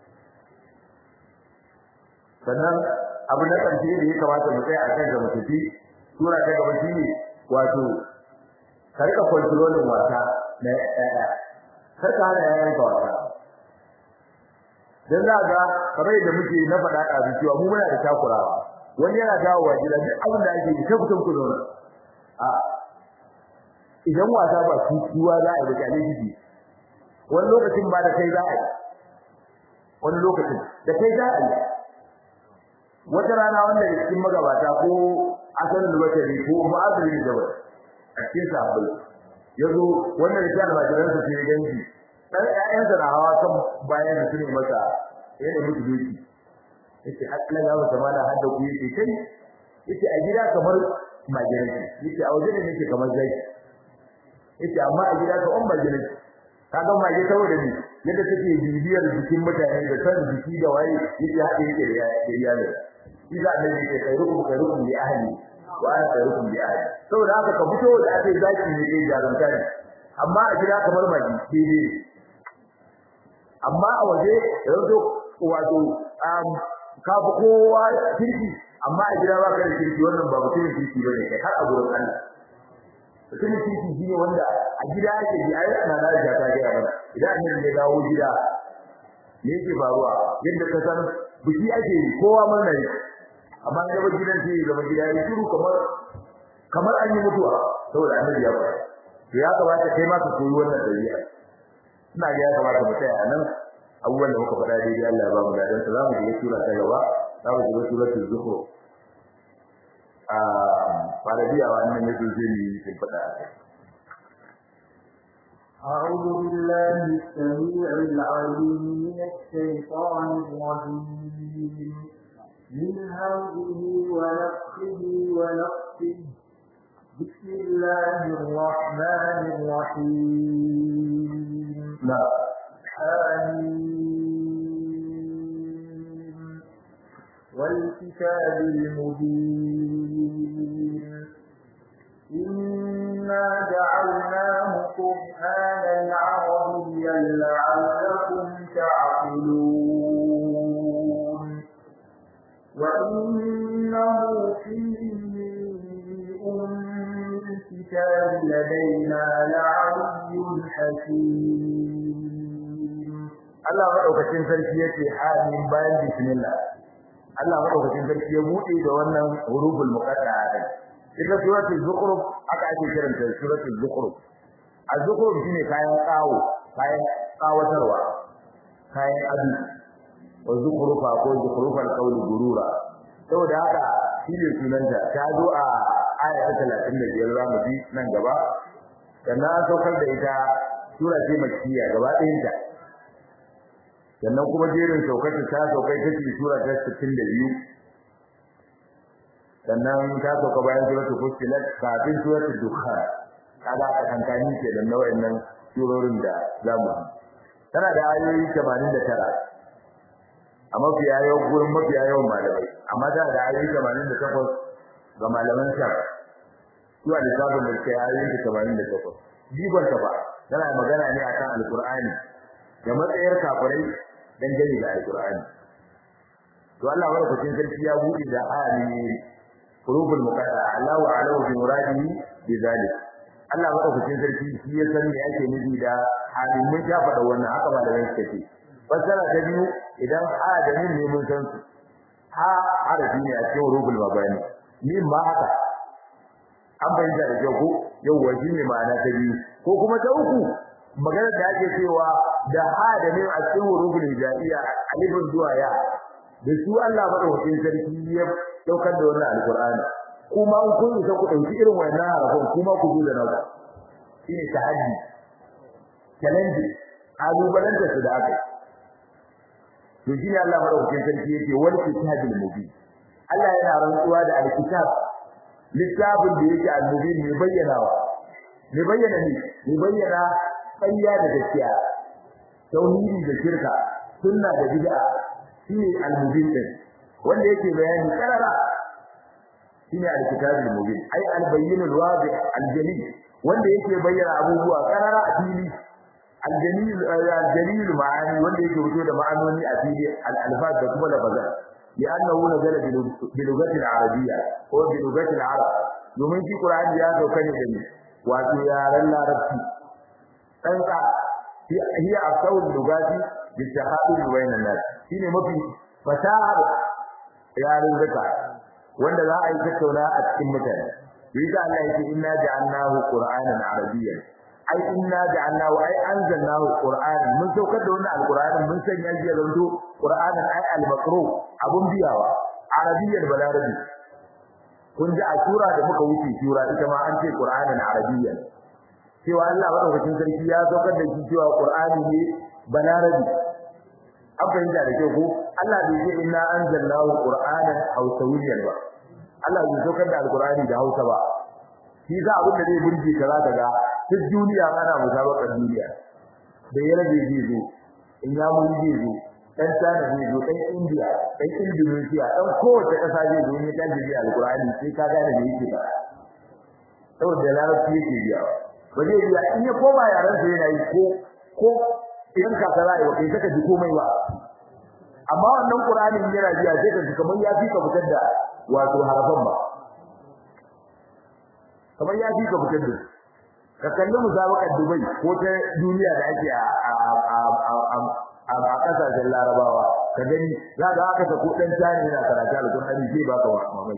sannan abu na ƙarshe da ya kamata mu tsaya a kan da mutufi sura ta gaba shine wato ka rika kontrolin wasa na ɗaya kar ka hana yayan ka wasa dan za ga kamar yadda muke na faɗa a cewa mu muna da takurawa wani yana dawowa gida duk abin da ake yi ta fitan ku zauna a idan wasa ba tutuwa za a yi da kyale shi wani lokacin ba da kai za a yi wani lokacin da kai za a yi wata rana wanda ya cikin magabata ko asalin bakari ko ma'azin da ba a cikin sahabbai yazo wannan da kana majiran sa sai ganji dan ƴaƴansa na hawa kan bayan da sune masa yana mutu doki yace Allah ya wata mala hadda ku yake kai yace a gida kamar majiran yace a waje ne yake kamar zai yace amma a gida ka on majiran kaga mage saboda ni yadda take bibiyar jikin mutane da san jiki da waye yace hade yake da iyali idan ne yake kai ruku kai ruku bi ahli wa ana khairukum bi ahli saboda haka ka fito da ake zaki ne kai jarumta ne amma a gida kamar maji daidai amma a waje yanzu wato um ka fi kowa kirki amma a gida ba ka da kirki wannan ba mutumin kirki bane kai har a gurin Allah mutumin kirki shine wanda a gida yake ji ai ana da riga ta ga mana idan annabi ya dawo gida me yake faruwa yadda ka san biki ake kowa murna ne amma da ba gidan sai zama gida ya shiru kamar kamar an yi mutuwa saboda annabi ya fara to ya kamata kai ma ka koyi wannan dabi'a ina ga ya kamata mu tsaya nan abubuwan da muka faɗa daidai Allah ya ba mu dadan sa zamu je sura ta gaba zamu je suratul zukhruf a farabiya wannan yake zai yi sun faɗa أعوذ بالله السميع العليم من الشيطان الرجيم من همزه ونفخه ونفخه بسم الله الرحمن الرحيم نعم حميم والكتاب المبين إنا جعلناه قرآنا عربيا لعلكم تعقلون وإنه في أم الكتاب لدينا لعلي حكيم Allah madaukakin sarki yace amin bayan bismillah Allah madaukakin sarki ya bude da wannan huruful muqatta'a din ita suratul zukhruf aka ake kiranta suratul zukhruf az-zukhruf shine kayan kawo kayan kawatarwa kayan adu wa zukhrufa ko zukhrufal qawli gurura saboda haka shine sunanta ta zo a aya ta 35 zamu ji nan gaba sannan an saukar da ita sura ce makkiya gaba ɗayan ta sannan kuma jerin saukar ta saukai ta ce sura ta 62 sannan ta sauka bayan suratul fussilat kafin suratul dukhan kaga ka kankani ke da nau'in nan surorin da zamu yi tana da ayoyi 89 a mafiya yawan gurin mafiya yawan malamai amma tana da ayoyi 88 ga malaman sa zuwa lissafin da kai ayoyi 88 jigon ta ba tana magana ne akan alqur'ani da matsayar kafirai dangane da alqur'ani to Allah barkatun sarki ya buɗe da ayani qulubul muqaddaa Allahu a'lamu bi muradihi bi zalik Allah madaukakin sarki shi ya san me ake nufi da halin mun ta faɗa wannan haka malamai suka ce fasara ta biyu idan adamin ne mun san su ha harafi ne a cikin rubul mabani ni ma haka an bayyana da kyau ko yau waje ne ma'ana ta biyu ko kuma ta uku magana da ake cewa da adamin a cikin rubul hijaiya alifin zuwa ya da su Allah madaukakin sarki ya daukar da wannan alqur'ani kuma in kun isa ku dauki irin wannan harafin kuma ku zo da naku shine tahaddi challenge alubalanta su da aka to shine Allah madaukakin sarki yake wal kitabil mubin Allah yana rantsuwa da alkitab littafin da yake al-mubin ne bayyanawa ne bayyana ne ne bayyana ƙarya da gaskiya tauhidi da shirka sunna da bid'a shine al-mubin din wanda yake bayani karara shine al-kitabul mubin ai al-bayyin al-wadih al-jalil wanda yake bayyana abubuwa karara a fili al-jalil al-jalil ma'ani wanda yake fito da ma'anoni a fili al-alfaz da kuma lafazan لأنه نزل بلغة العربية هو بلغة العرب domin shi Qur'ani ya sauka ne da ni wato yaran larabci dan ka hiya asawul lugati bi tahadul bayna nas shine mafi fasahar yaran zaka wanda za a yi tattauna a cikin mutane yasa Allah yake inna ja'alnahu qur'anan arabiyyan ai inna ja'alnahu ai anzalnahu qur'anan mun saukar da wannan alqur'anin mun sanya shi zanto qur'anan ai al-maqru abun biyawa arabiyyan balarabi kun ji a sura da muka wuce sura ita ma an ce qur'anan arabiyyan cewa Allah madaukakin sarki ya saukar da shi cewa qur'ani ne balarabi an fahimta da kyau ko Allah bai ce inna anzalnahu qur'anan hausawiyyan ba Allah bai saukar da alqur'ani da Hausa ba shi za abin da zai burge ka zaka ga duk duniya ana musabakar duniya da ya rage zai zo in ya mun zai zo dan China zai zo dan India dan Indonesia dan kowace kasa zai zo ne dan jiya alqur'ani sai ka gane me yake ba saboda larabci yake biya ba zai biya in ya koma yaran sa yana yi ko ko idan ka tsara yau kai saka ji komai ba amma wannan qur'anin yana biya sai ka ji kamar ya fi ka fitar da wato harafan ba kamar ya fi ka fitar da ka kalli musabaqar Dubai ko ta duniya da ake a a a kasashen Larabawa ka gani za ka haka ta kudin tani yana karatu alqur'ani sai baka mamaki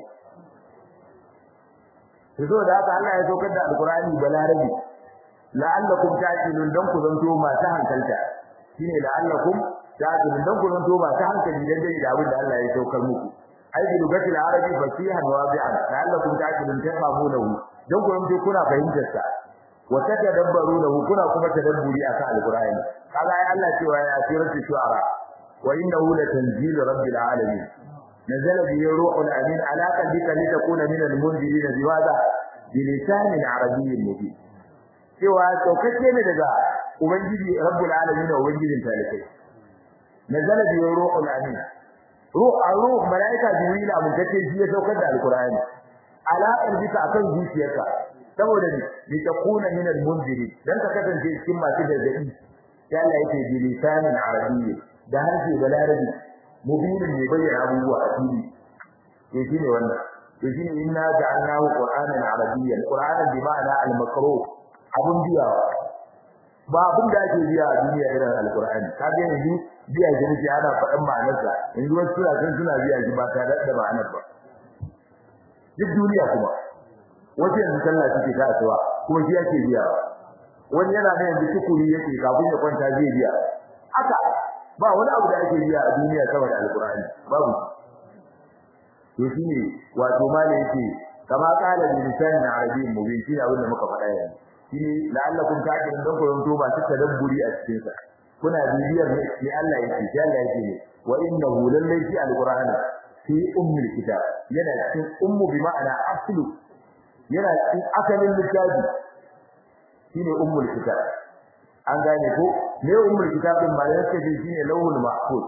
to da haka Allah ya saukar da alqur'ani balarabi la'allakum ta'qilun dan ku zanto masu hankalta shine la'allakum ta'qilun dan ku zanto masu hankali dan dai da abin da Allah ya saukar muku ai bi lugatil arabi fasihan wadi'an la'allakum ta'qilun tafamunahu dan ku zanto kuna fahimtar sa wa tadabbarunahu kuna kuma tadabburi akan alqur'ani kaga ai Allah cewa ya siratu shu'ara wa innahu latanzilu rabbil alamin نزل به روح الأمين على قلبك لتكون من المنذرين بماذا بلسان عربي مبين cewa saukake ne daga ubangiji rabbul alamin da ubangijin talikai nazala bi ruhul amin ruh ruh malaika jibril amintake shi ya saukar da alqur'ani ala qalbika akan zuciyarka saboda ni li takuna min al-munziri dan ka kasance cikin masu gargadi sai Allah yake bi lisanin arabiyyi da harshe balarabi mubinin ne bayyana abubuwa a fili to shine wannan to shine inna ja'alnahu qur'anan arabiyyan qur'anan bi ma'ana al-makruh abun biyawa ba abun da ake biya a duniya irin alqur'ani ka ga yanzu biya shi ne ana faɗan ma'anarsa yanzu wasu suna kan suna biya shi ba tare da ma'anar ba duk duniya kuma wasu yanzu sallah suke ka asuwa kuma shi yake biya wani yana da yanzu tukuri yake kafin ya kwanta zai biya haka ba wani abu da ake biya a duniya saboda alqur'ani babu to shine wato malai yake kama kala bi lisanin arabiyyin mubin shi abin da muka faɗa yanzu shine la'allakum ta'qilun dan ku zanto ba ta tadabburi a cikin sa kuna bibiyar ne sai Allah yake sai Allah yake ne wa innahu lallai fi alqur'ani fi ummil kitab yana cikin ummu bi ma'ana aslu yana cikin asalin littafi shine ummul kitab an gane ko me ummul kitab din ma yake ce shine lawhul mahfuz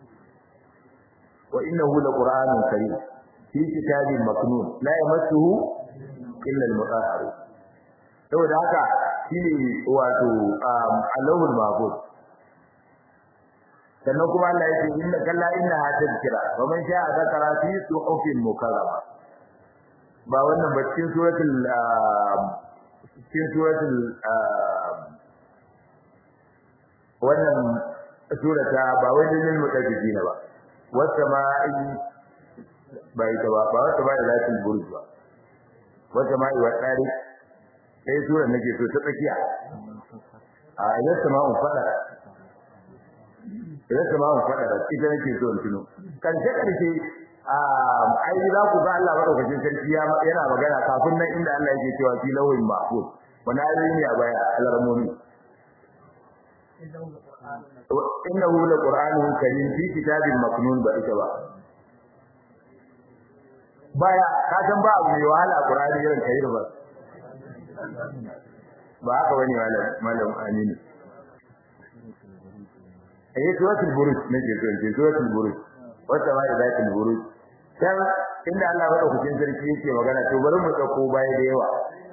wa innahu laqur'anun karim fi kitabin maknun la yamassuhu illa al-mutahharun saboda haka shine wato alawul mahfuz sannan kuma Allah yake inna kalla inna tadhkira wa man sha'a zakara fi suhufin mukarrama ba wannan ba cikin suratul cikin suratul wannan surata ba wani lil mutaffifina ba wata ma ba ita ba ba wata ba da latin burj ba wata ma iwa tsari sai sura nake so ta tsakiya a yadda ma un fada yadda ma un fada da ita nake so in tuno karshe karshe a ai za ku ga Allah madaukakin sarki yana magana kafin nan inda Allah yake cewa fi lawhin mahfuz wani ayoyi ne a baya alarmomi innahu laqur'anun karim fi kitabin maknun ba ita ba baya ka san ba abu mai wahala qur'ani irin kai ba ba haka bane malam malam aminu eh suratul buruj ne ke so ke suratul buruj wata ma da zatul buruj dan inda Allah ba dauke sarki yake magana to bari mu dauko baya da yawa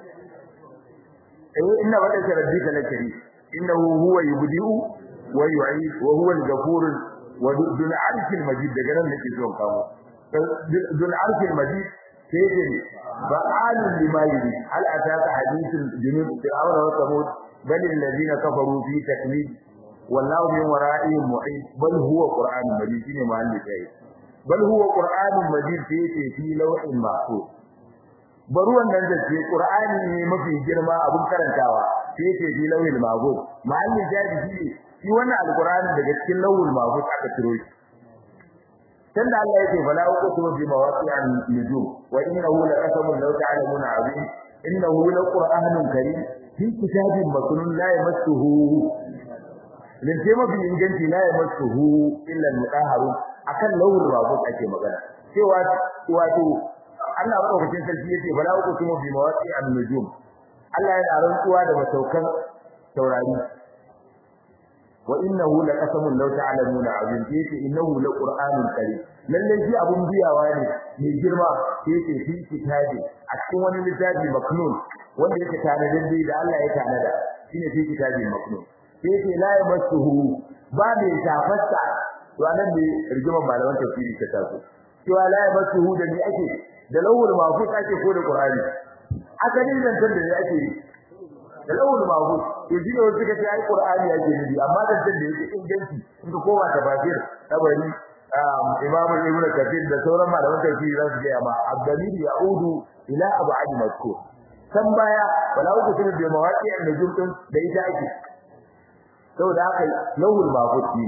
eh inna wada rabbika lakari innahu huwa yubdi'u wa yu'id wa huwa al-ghafur wa dhul 'arshil majid daga nan nake so kawo dhul 'arshil majid sai ce ba'alun lima yuri hal ataka hadithul junud fir'auna wa thamud bal alladhina kafaru fi taklid wallahu min wara'ihim mu'id bal huwa qur'anun majid shine mahalli kai bal huwa qur'anun majid sai ce fi lawhin mahfuz bari wannan da ce qur'ani ne mafi girma abun karantawa sai ce fi lawhil mahfuz mahallin jadi shi shi wannan alqur'ani daga cikin lawhul mahfuz aka ciro shi tunda Allah yake fala uqsimu bi mawaqi'an nujum wa innahu laqasamun law ta'lamuna 'azim innahu laqur'anun karim fi kitabin maknun la yamassuhu min ce mafi inganci la yamassuhu illa al-mutahharun akan lawhul mahfuz ake magana cewa wato Allah madaukakin sarki yace fala uqsimu bi mawaqi'an nujum Allah yana rantsuwa da masaukan taurari wa innahu laqasamun law ta'lamuna azim yace innahu laqur'anun karim lalle shi abun biyawa ne mai girma yace fi kitabi a cikin wani littafi maknun wanda yake tare da da Allah ya tanada shine fi kitabi maknun yace la yamassuhu ba da tafassa to anan ne rigimar malaman tafsiri ta taso cewa la yamassuhu da ni ake da lawul mahfuz ake ko da qur'ani asalin zantar da ne ake da lawul mahfuz to shi ne suka ce ai qur'ani yake nufi amma zantar da yake inganci in ka koma tafsir tabari imam ibnu kathir da sauran malaman tafsiri za su ga amma abdalil yaudu ila ab'ad mazkur san baya wala uku sun da mawaqi'an nujum din da ita ake saboda haka lawul mahfuz ne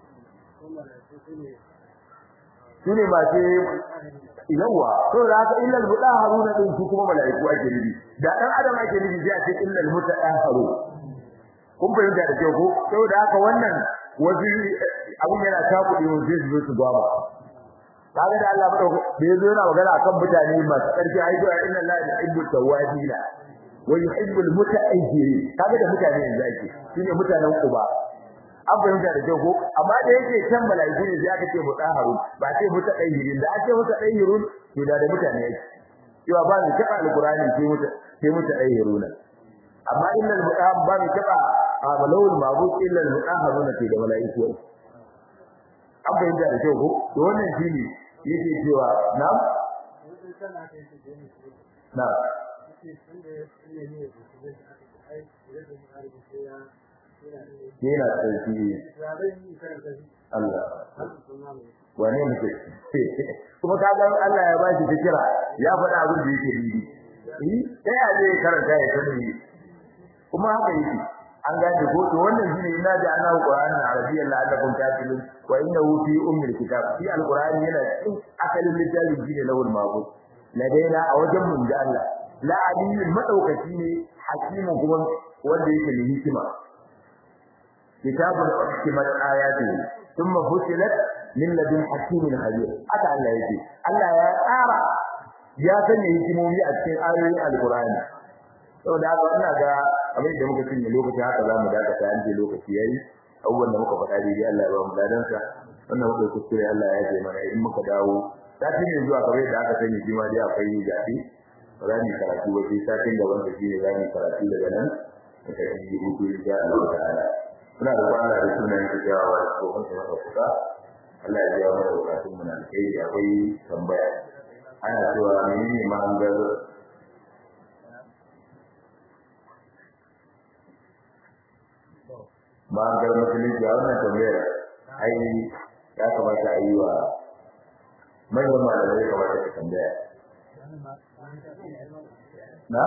shine ba ce yawa to da haka illal mudahharuna din su kuma malaiku ake nufi da dan adam ake nufi sai a ce illal mutahharu kun fahimta da kyau ko saboda haka wannan wasu abun yana takudi mun sai su zo su gwaba kaga da Allah madauko da yazo yana magana akan mutane masu karfi ai to inna Allah yuhibbu tawwabina wa yuhibbu almutaahhirin kaga da mutane yanzu ake shine mutanen kuba an fahimta da kyau ko amma da yake can malaiku ne sai aka ce mutaharun ba sai mutaahhirin da ake mutaahhirun to da da mutane yake cewa ba ni taba alqur'ani sai muta sai mutaahhirun amma innal mutahhar ba ni taba amalul mabud illa almutaahharun ke da malaiku an fahimta da kyau ko to wannan shine yake cewa na na yana tsarki Allah wane muke kuma ka ga Allah ya bashi fikira ya faɗa abin da yake yi eh sai a je karanta ya sani kuma haka yake an gane ko to wannan shine ina da ana Qur'anin Arabiyyan la'allakum taqilun wa innahu fi ummil kitab fi alqur'ani yana cikin asalin littafin shine lawul mahfuz ladaina a wajen mun da Allah la aliyyun madaukaki ne hakimu kuma wanda yake da hikima kitabun hikmat ayati thumma fusilat min ladun hakimin khabir aka Allah yake Allah ya tsara ya sanya hikimomi a cikin ayoyin alqur'ani saboda haka ina ga abin da muka cinye lokaci haka za mu dakata an je lokaci yayi abubuwan da muka faɗa daidai Allah ya ba mu ladansa wannan muka kuskure Allah ya ce mana in muka dawo sati ne zuwa kamar yadda aka sani shi ma dai akwai jafi ba za mu karatu ba sai satin gaban da shi ne za mu karatu daga nan da tafi hutu insha Allah ta'ala muna da kwana da sunan ta jawa da tsohon sa maka kuka Allah ya biya mana bukatun mu na kai akwai tambaya ana cewa menene ma'anar ma'anar musulunci a wannan tambayar ai ya kamata a yi wa manyan malamai ya kamata ka tambaya na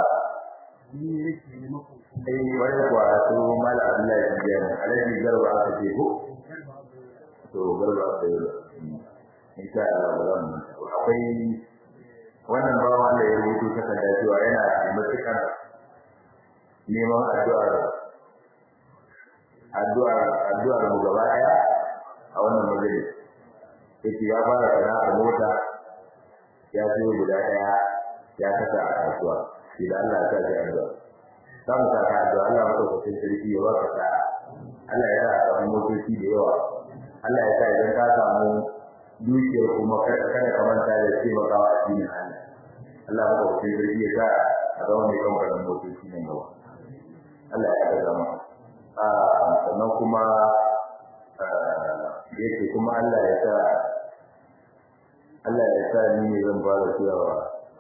ai wani kuwa su mala abdullahi ya biya ne alaji garba aka ce ko to garba aka yi insha Allah akwai wannan bawan Allah ya rubuto takarda cewa yana matukar neman addu'ar addu'ar addu'ar mu gaba daya a wannan majalis yake ya fara sana'ar mota ya siyo guda daya ya kasa a kasuwa shi da Allah ya sa addu'a za mu sa addu'a Allah madaukakin sarki ya baka sa Allah ya sa a samu motoci da yawa Allah ya sa idan ka samu dukiyar kuma kada ka manta da taimakawa a cikin Allah Allah madaukakin sarki ya sa a zama mai kamfanin motoci nan gaba Allah ya ga zama sannan kuma yake kuma Allah ya sa Allah ya sa ni ne zan fara cewa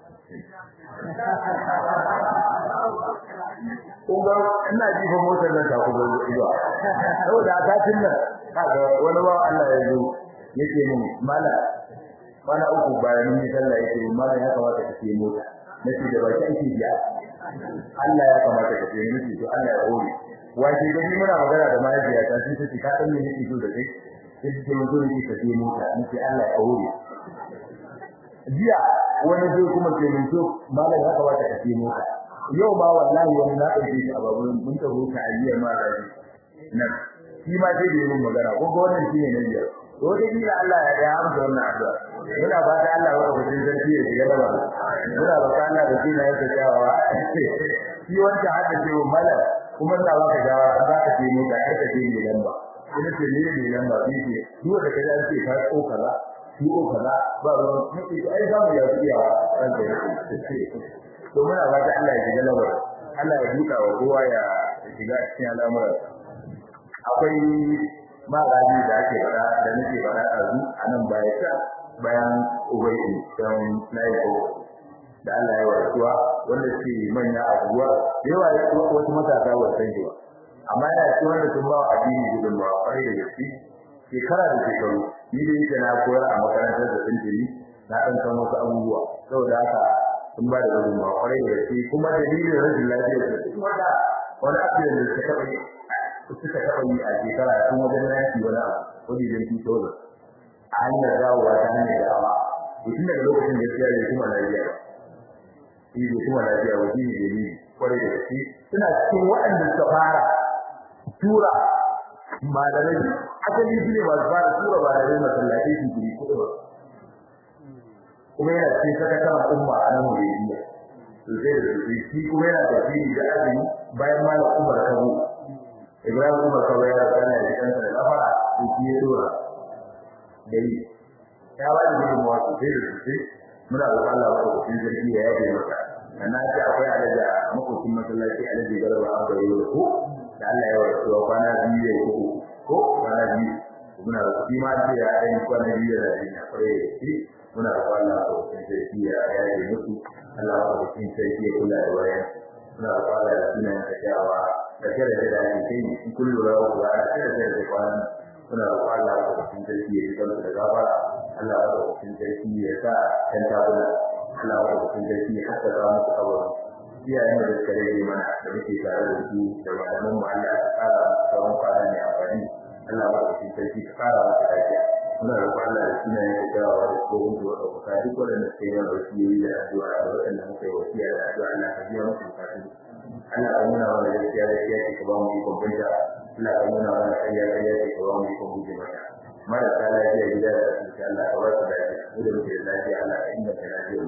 kun ga ina jifa motar nan ta kuma zuwa saboda a kafin nan kaga wani ba Allah ya zo yake min mala mana uku bayan mun yi sallah yake min mala ya kamata ka ce mota nace da baki ake biya Allah ya kamata ka ce nace to Allah ya hore wace gani muna magana da mahaifiya ta sai tace ka san me nake so da kai sai ce mun zo nake ka ce mota nace Allah ya hore jiya wani zai kuma ce mun so malam ya kamata ka ce mota yau ma wallahi wani na ɗauke shi a babun mun ta huta a jiya ma rabi nan shi ma sai da yin magana ko ga wannan shine na biyar to da kila Allah ya ya amsa wannan addu'a muna fata Allah ya rubuta sarki ya shiga gaba muna fata Allah da kina yake cewa shi wanda haka ce wa malam kuma da ba ka dawa za ka ce mu da ka ce ni lamba ina ce ni ne lamba bi ce duk da kaje an ce ka ko kaza shi ko kaza ba ruwan muke ai za mu ya iya ran da to muna fata Allah ya shiga gaba Allah ya duka wa kowa ya shiga cikin al'amuran akwai magani da ake fara da nake fara a zu a nan baya ta bayan ubaidi don laifo da Allah ya warkuwa wanda ke manya a ruwa da yawa wasu matasa ba san shi ba amma yana ci wanda sun ba wa addini gudunmawa kwarai da gaske shekara da shekaru ni da yake na koyar a makarantar da tuntuni na ɗan san wasu abubuwa saboda haka sun ba da gudunmawa kwarai da gaske kuma dalilin rashin lafiyar da kuma da wani abin da suka taɓa yi suka taɓa yi a shekara tun wajen yaki wani abu wajen fito da a hanyar dawowa ta hanyar dawa to tun daga lokacin da ya yi kuma lafiya shi ne kuma lafiya wa shi ne dalili kwarai da gaske suna cikin waɗanda suka fara tura malamai asali shi ne masu fara tura malamai masallatai su guri kuɗi ba kuma yana cikin sakataren umma a nan wuriya sosai da sosai shi kuma yana tafiri da azumi bayan malam umar kabo Ibrahim Umar kawai ya tsana da kansa da kafa ko shi ya dora dai ya ba da gudunmawa sosai da sosai muna da Allah ba ko cikin sarki ya yaje maka na ce akwai alaja makokin masallaci alaji garba an bayo da ko da Allah ya wasu kwana biyu da ko ko kwana biyu muna da shi ma ce ya dan kwana biyu da ina kare shi muna da Allah ko cikin sarki ya yaje musu Allah ko cikin sarki ya kula da wayan muna da Allah da sunan da jawa da kare da da ke kai in kullu rawu da kare da da kwana muna da Allah ko cikin sarki ya kula da gafara Allah ko cikin sarki ya sa kan tabula Allah ko cikin sarki ya haka da musu kabari iyayen da suka rage mana da muke tare da su da malaman mu Allah ya kara tsawon kwana ne a fadi Allah ba su sarki ka kara masa lafiya muna da Allah da suna yin dawa da tsohon da wata kuka duk wanda suka yi mana wasiyoyi da addu'a da waɗanda muka yi wasiya da addu'a Allah ka biya musu bukatu Allah ka nuna mana gaskiya gaskiya ce ka ba mu ikon banta Allah ka nuna mana ƙarya ƙarya ce ka ba mu ikon guje mata marasa lafiya gida da asibiti Allah ka ba su lafiya mu da muke da lafiya Allah ka inganta lafiyar mu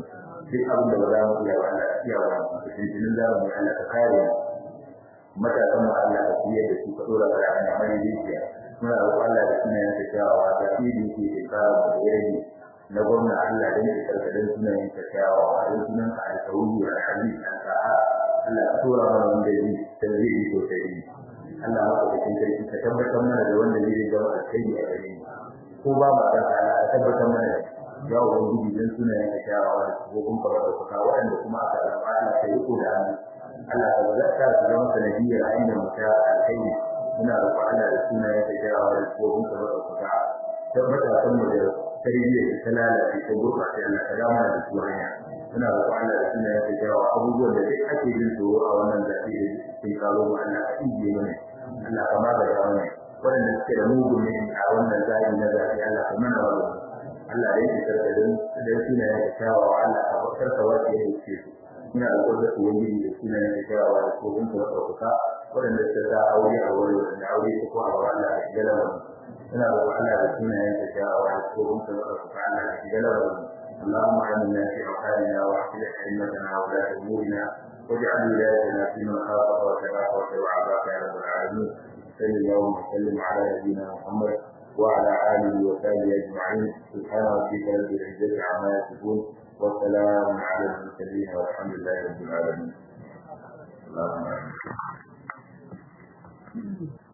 duk abin da ba za mu iya ba Allah iya ba cikin jinin zamani Allah ka kare matasan mu Allah ka fiye da su ka dora ka a hanyar rijiya muna roƙon Allah da sunayen ta kyawawa da fili ke shekara da yayi na gwamna Allah dan ya karkadan sunayen ta kyawawa dan sunan ka alƙawari wa hadisi an sa'a Allah ka tura mana wanda yi dan zai yi sosai Allah maka cikin sarki ka tabbatar mana da wanda zai zama alkhairi a gare mu ko ba ma da Allah ka tabbatar mana ya ubangiji dan sunayen ka kyawawa da kuma ka bada kuka waɗanda kuma aka zaba Allah ka yi ko da hannu Allah ka zaka su zama sanadiyar ainihin mutum alkhairi muna roƙon Allah da sunayen ka kyawawa da kuma ka bada kuka tabbatar kan mu da tarbiyyar da ta lalace ta gurɓace Allah ka dama da su hanya muna roƙon Allah da sunayen ka kyawawa abubuwan da duk ake jin tsoro a wannan zafi da cikin karo mu Allah ka ijiye mana Allah ka magana mana waɗanda suke da mugun ne a wannan zafi na zafi Allah ka mana wa Allah ya yi karkadin da sunayen ka kyawawa Allah ka karka wace ya ce su muna roƙon da su wani da sunayen ka kyawawa da kofin ka ɗaukaka waɗanda suka sa aure a wuri da aure su ko a wa Allah ka shiga lamarin ina roƙon Allah da sunayen ka kyawawa da kofin ka ɗaukaka Allah ka shiga lamarin اللهم علمنا في أوطاننا وأصلح أئمتنا وولاة أمورنا واجعل ولايتنا في من خافك وتقاك وعافاك يا رب العالمين صلى الله وسلم على نبينا محمد وعلى آله وصحبه أجمعين سبحان ربك رب العزة عما يصفون والسلام على المرسلين والحمد لله رب العالمين اللهم